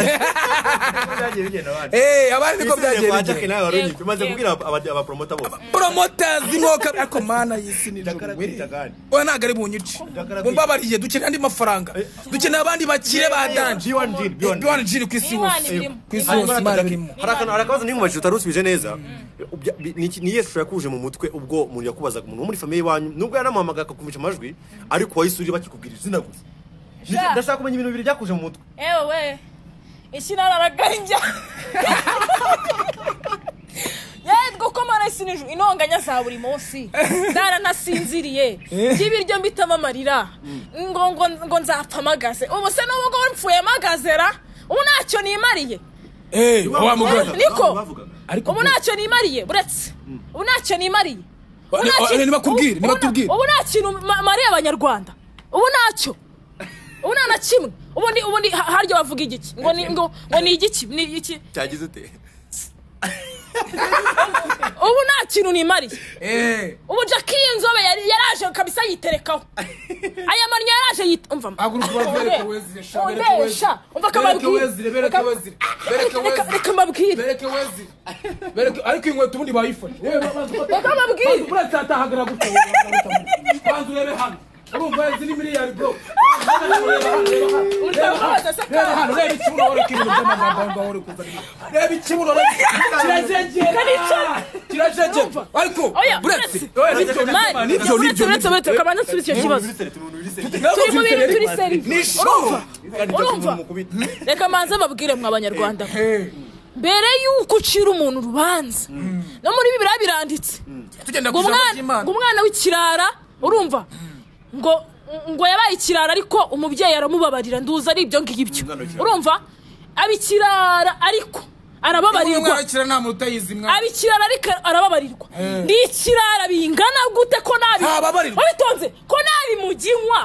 byagiye bigenda abandi Eh, abandi niko byagiye kwa bigenda nawe wari unyitwe Yego, umaze yego. kubwira aba- abapromota bose poromotazi mwoka ariko mana y'isi ni Ndakara kwita gani? oya ntabwo ari bunyice Ndakara kwita- mumbabariye dukeneye andi mafaranga dukeneye abandi bakire ba danje G1 G1 G1 biwani jini ku isi Imana hose irimo. ku isi Imana hose imana irimo hari akantu hari akabazo n'inkubashije utari usubije neza Ubya- bi- ni iki- ni iyihe shusho yakuje mu mutwe ubwo umuntu yakubazaga umuntu wo muri famiye iwanyu nubwo yanamuhamagaye akakumvisha amajwi ariko wayisuriye bakikubwira izina gusa Ni- Sha. ndashaka kumenya ibintu bibiri byakuje mu mutwe ewe we ikinararaganja yego ko mara sinijoro intonganya za buri munsi zaranasinziriye y'ibiryo mbitamo amarira ngo ngo ngo nzapfa amagaze ubu se n'ubwo mpfuye amagaze ra ubu ntacyo nimariye eee wa mugore niko bavugaga. Ariko ubu ntacyo nimariye buretse ubu ntacyo nimariye Ubu nta Ni- kintu- nibakubwire, ubu- nibatubwire. ubu nta kintu ma- mariye abanyarwanda ubu ntacyo ubu nta na kimwe ubu ni- ubu ni ha- harya bavuga igiki ngo ni ngo ngo ni igiki ni iki cyagize ute ubu nta kintu nimariye eee ubu jackie y'inzobe yari yaraje kabisa yiterekaho aya mariya yaraje yita umva Haguruka ubabyereke wezire, sha, bereke Ondeye, wezire. sha, umva Bereke akababwire. wezire, bereke Reka- wezire, bereke reka- reka- wezire. reka mbabwire bereke wezi bereke ariko inkweto ubundi bayifashe reka mbabwire buretse atahagara gutya banza urebe hano urumva izi ni miliyari bro Ureba hano, se reba hano reba ikibuno wari kibintu by'amagambo aho ngaho uri kuzana reba ikibuno reba kirajegera kirajegera ariko Oya, buretse buretse. nibyo mani nibyo uretse nibyo uretse nibyo uretse kabanza turi icyo kibazo turi mu bintu turi seri ni show urumva reka mbanze babwire mwe abanyarwanda mbere y'uko ucira umuntu urubanza no muri bibiriya biranditse tugenda ngo ku ijambo umwana ry'imana ngo umwana w'ikirara urumva ngo ngo yabaye ikirara ariko umubyeyi aramubabarira nduza ari ibyo ngibyo urumva aba ikirara ariko arababarirwa umwana w'ikirara nta muntu utayizi mwana aba ikirara ariko arababarirwa ni ikirara bingana gute ko nabi Ntababarirwa. wabitonze ko nabi muginywa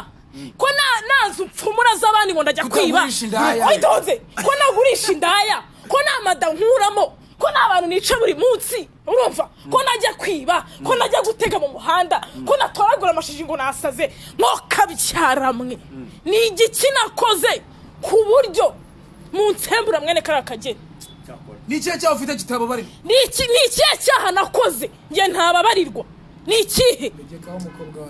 ko na- nazi upfumura z'abandi ngo ndajya kwiba Kutagurisha indaya. wabitonze ko nagurisha indaya ko nta mada nkuramo ko nta bantu nica buri munsi urumva ko najya kwiba ko najya gutega mu muhanda ko natoragura amashashi ngo nasaze mwe ni igiki nakoze ku buryo mu nsembura mwene kariya kageni ni ikihe cyawe ufite kitababarira ni iki ni ikihe cyaha nakoze njye ntababarirwa ni ikihe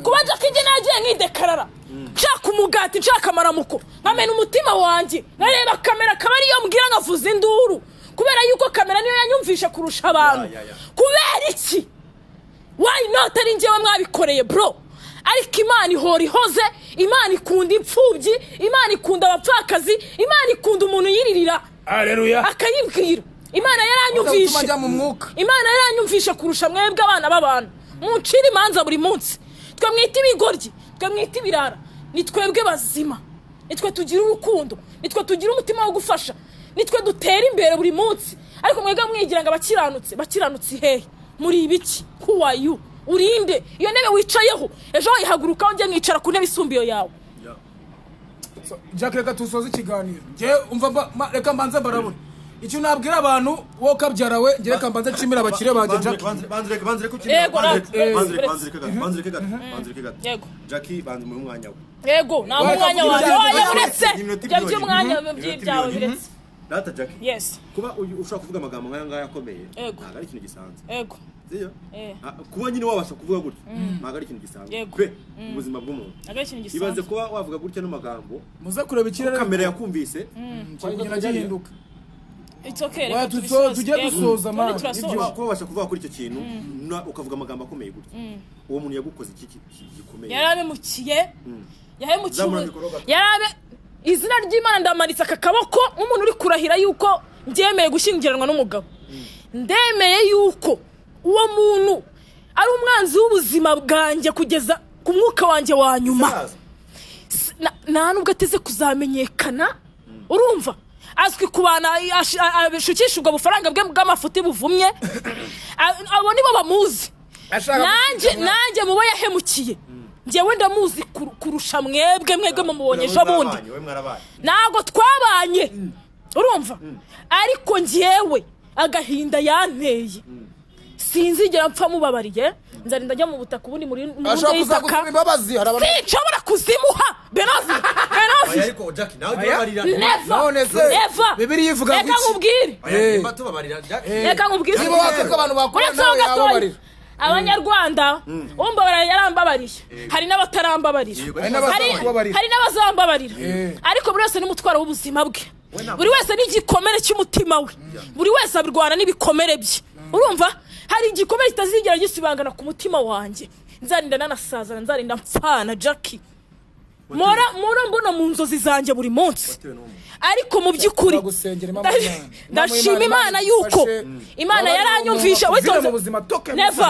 kuba jackie njye nagiye nkidekarara nshaka umugati nshaka amaramuko nkamena umutima wanjye nkareba kamera kaba ariyo mbwira nkavuza induru kubera yuko kamera niyo yanyumvisha kurusha abantu Ya, ya, ya. kubera iki wayi noti ari njyewe mwabikoreye bro ariko imana ihora ihoze imana ikunda imfubyi imana ikunda abapfakazi imana ikunda umuntu yiririra aleluya akayibwira imana utuma yaranyumvishe ajya mu mwuka imana yaranyumvishe kurusha mwebwe abana b'abantu muncira imanza buri munsi twe mwita ibigoryi twe mwita ibirara ni twebwe bazima nitwe tugira urukundo nitwe tugira umutima wo gufasha nitwe dutera imbere buri munsi ariko mwebwe mwigira ngo abakiranutse bakiranutse hehe muri ibiki who are you urinde iyo ntebe wicayeho ejo wayihagurukaho njye mwicara ku ntebe isumbiyo yawe jack reka dusoze ikiganiro njyewe umva mba- ma- reka mbanze mbarabona icyo nabwira abantu wowe ukabyarawe njye reka mbanze nshimire abakire banjye jack Yego, nawe. Yego. jackie banze mu mwanya we yego nta Weka mwanya kugira wanjye ngo- oya uretse Ni iminota ibyo ibiri by'umwanya yonyine. Ni iminota byawe ibiri biretse data jackie yesi kuba uyu- ushobora kuvuga amagambo nk'aya ngaya akomeye Yego. ntabwo ari ikintu gisanzwe yego Sibyo? Eh. Ah, kuba nyine wabasha kuvuga gutyo ntabwo ari ikintu gisanzwe Yego. pe ubuzima bw'umuntu ntabwo ari ikintu ibaze gisanzwe kuba wavuga gutya n'amagambo muze kureba ikirere kamera yakumvise kugenda gihinduka It's okay, Oya, reka tuzo- tubisoze. tujye Yego. dusoza, Tundi man. turasoza. Ibyo. kuba wabasha kuvuga kuri icyo kintu na- ukavuga amagambo akomeye gutya uwo muntu yagukoze iki ki- ki- gikomeye yari abemukiye yahemukiye Zamura umu- mikoro gato. yari abe izina ry'imana ndamanitse aka kaboko nk'umuntu uri kurahira yuko byemeye gushyingiranwa n'umugabo ndemeye yuko uwo muntu ari umwanzi w'ubuzima bwanjye kugeza ku mwuka wanjye wa nyuma Saza. S- na- nta nubwo ateze kuzamenyekana urumva azwi ku bantu ash- a- abishukisha ubwo bufaranga bwe bw'amafuti buvumye A- abo nibo bamuzi nanjye nanjye mubo yahemukiye ngewe ndamuzi kur- kurusha mwebwe mwebwe mumubonye ejo bundi Wowe mwarabaye. ntabwo twabanye urumva ariko ngewe agahinda yanteye sinzigera mpfa mubabariye nzarinda ajya mu butaka ubundi muri mu ashobora nzu kuza y'itaka gusaba imbabazi hari abantu sinshobora kuzimuha benovi Oya, benovi ariko Jack nawe Oya. tubabarira. None neva se, neva Bibiliya ivuga reka iki? nkubwire Oya, Eh. nimba tubabarira Jack. reka nkubwire niba waka ko abantu bakora uretse ho nawe gatoya yababarira abanyarwanda umbabarira yarambabariye hari n'abatarambabarira Yego, hari ariko hari n'abasaba kubabarira hari n'abazambabarira Eh. ariko buri wese n'umutwaro w'ubuzima bwe ntabwo- buri wese n'igikomere cy'umutima we buri wese arwana n'ibikomere bye urumva hari igikomere kitazigera gisibangana ku mutima wanjye nzarinda nanasazana nzarinda mpfana jackie mora mora mbona mu nzozi zanjye buri munsi Watewe n'umuntu. ariko mu by'ukuri gusengera Imana ndash- Imana. ndashima Imana imana yuko idufashe. imana yaranyumvisha Abandi witonze mu buzima toke neva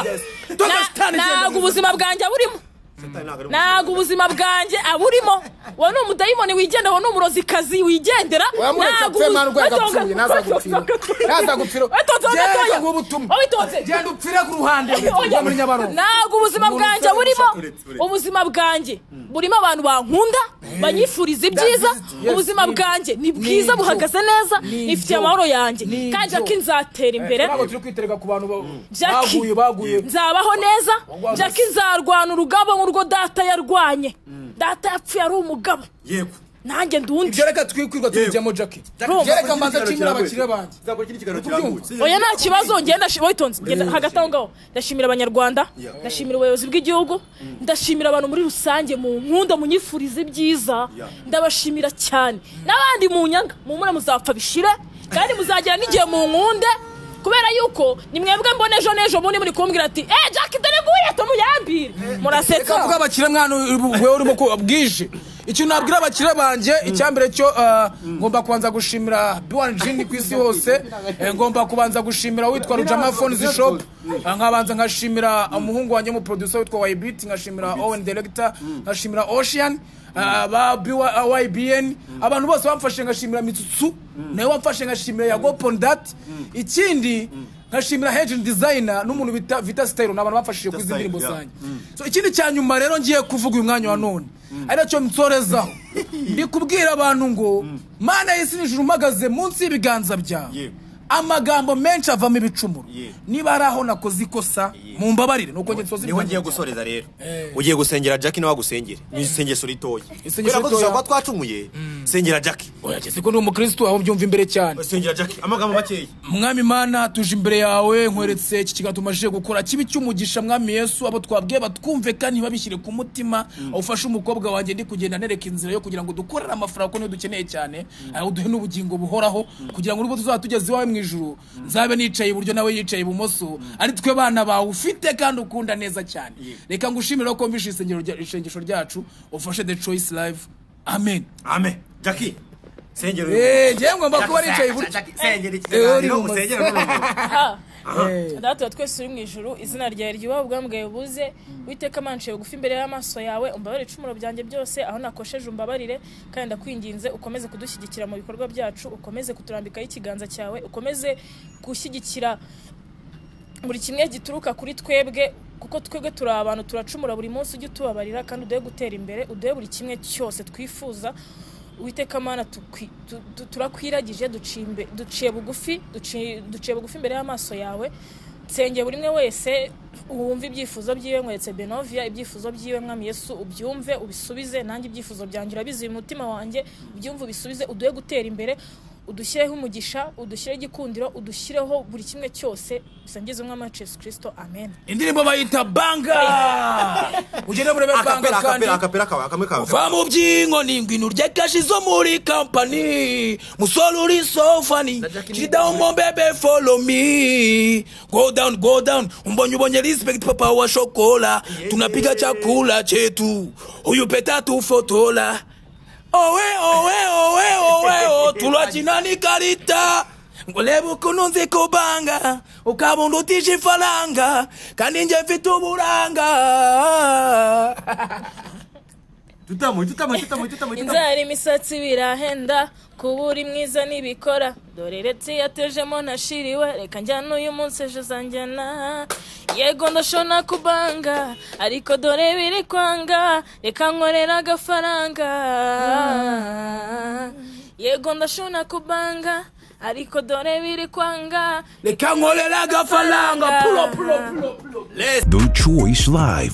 Toka Na- shitani genda ntabwo mu ubuzima bwanjye burimo Satani ntabwo ari umuntu. ntabwo ubuzima bwanjye aburimo uwo ni umudayimoni wigendera uwo ni umurozikazi wigendera wamureka ntabwo apfe ubu- mwana urwego Watonze- apfuye nazagupfira nazagupfira Watonze ho genda gatoya. ngubu ubutumwa Wabitonze. genda upfire ku ruhande Oya, ujya muri nyabarongo ntabwo ubuzima Umuntu bwanjye ushaka burimo uretse- uretse. ubuzima bwanjye burimo abantu bankunda banyifuriza ibyiza yes, ubuzima ni- bwanjye ni ni bwiza ibyo. buhagaze neza Ni ibyo. nifitiye amahoro yanjye Ni kandi ibyo. jackie nzatera imbere ntabwo turi kwitereka ku bantu ba- Jackie. baguye baguye nzabaho neza Wagwaye. jackie nzarwana urugabo nk'urwo data yarwanye data yapfuye ari umugabo Yego. nanjye ndi undi ibyo reka twikwirwa tubijyemo jackie reka mbanza nshimire abakiriya banjye Nzakora ikindi kiganiro kirambuye. oya nta kibazo ngenda shi- witonze ngenda hagati aho ngaho ndashimira abanyarwanda ndashimira ubuyobozi bw'igihugu ndashimira abantu muri rusange mu nkunda munyifuriza ibyiza Yeah. ndabashimira cyane n'abandi mu nyanga mumure muzapfa bishire kandi muzagera n'igihe mu nkunde kubera yuko ni mwebwe mbona ejo n'ejo bundi muri kumbwira ati eh jack dore nguye tonu yambire reka mvuga murasetsa abakiriya mwana we urimo ko bwije ikintu nabwira abakiriya banjye icyambere cyo eh, ngomba kubanza gushimira biwani jini ku isi hose eh, ngomba kubanza gushimira witwa rujama fonizi shopu nkabanza nkashimira umuhungu wanjye w'umuproducer witwa wayibiti nkashimira owen deregita nkashimira ocean eh, ba YBN abantu bose bamfashe ngashimira mitsutsu nawe wamfashe ngashimira yago pondati ikindi nkashimira hejini dizayina n'umuntu bita vita sitayiro ni abantu bamfashije ku izi Style, ndirimbo yeah. zanjye So, ikindi cya nyuma rero ngiye kuvuga uyu mwanya wa none ari nacyo nsorezaho ndi kubwira abantu ngo mana y'isi n'ijuru uhagaze munsi y'ibiganza byawe Yego. amagambo menshi avamo ibicumuro Yego. niba hari aho nakoze ikosa mu mbabarire nuko njye nsoze niho ngiye gusoreza rero ugiye gusengera jack nawe agusengere ni isengesho ritoya kubera ko ritoya. dushobora kuba twacumuye sengera jack urageze ko ndi umukirisitu aho byumva imbere cyane sengera jack amagambo makeya mwami mana tuje imbere yawe nkweretse iki kigatuma aje gukora kibi cy'umugisha mwami yesu abo twabwiye batwumve kandi ntibabishyire ku mutima ufashe umukobwa wanjye ndi kugenda nereka inzira yo kugira ngo dukorere amafaranga kuko niyo dukeneye cyane aho duhe n'ubugingo buhoraho kugira ngo n'ubwo tuzaba tugeze iwawe mu ijuru nzabe nicaye iburyo nawe yicaye ibumoso ari twe bana bawe ufite kandi ukunda neza cyane reka ngushimire ko mvishe isengero rya- isengesho ryacu ufashe the choice live amen ame jack sengera Eh, njyewe ngomba kuba nicaye iburyo sengera iki Eh, uri kiganiro mu- usengere n'urugo. data twese uri mu ijuru izina ryawe ryubaha ubwambwe buze witeka amanshiye bugufi imbere y'amaso yawe umbabarire icumuro byanjye byose aho nakosheje umbabarire kandi ndakwinginze ukomeze kudushyigikira mu bikorwa byacu ukomeze kuturambikaho ikiganza cyawe ukomeze gushyigikira buri kimwe gituruka kuri twebwe kuko twebwe turi abantu turacumura buri munsi ujye utubabarira kandi uduhe gutera imbere uduhe buri kimwe cyose twifuza witeka mana tukwi- tu- tu- turakwiragije duciye imbe- duciye bugufi duci- duciye bugufi imbere y'amaso yawe nsengeye buri umwe wese wumva ibyifuzo byiwe nkweretse benovia ibyifuzo byiwe mwami yesu ubyumve ubisubize nanjye ibyifuzo byanjye urabizi uyu mutima wanjye ubyumve ubisubize uduhe gutera imbere udushyireho umugisha udushyireho igikundiro udushyireho buri kimwe cyose bisangiza umwami wacu yesu kirisito amen indirimbo bayita banga ugende murebe banga akapera kandi akapera akapera kawe kamwe kawe va mu by'ingo n'ingwino urya kashi zo muri kampani musore uri so fani kiri down mo bebe follow me go down go down umbonye ubonye respect papa wa shokola tunapiga chakula chetu huyu peta tufotola owe owe owe owe o tulakina ni karita ngoleba ukuntu nzi kubanga ukabunda utisha ifaranga kandi njye mfite uburanga tutamo tutamo tutamo tutamo inzara imisatsi birahenda kuba uri mwiza ntibikora dore retse yatejemo ntashiriwe reka njyana uyu munsi ejo uzanjyana yego ndashobora kubanga ariko dore biri kwanga reka nkorera agafaranga yego ndashobora kubanga ariko dore biri kwanga reka nkorera agafaranga pulo pulo pulo The Choice Live.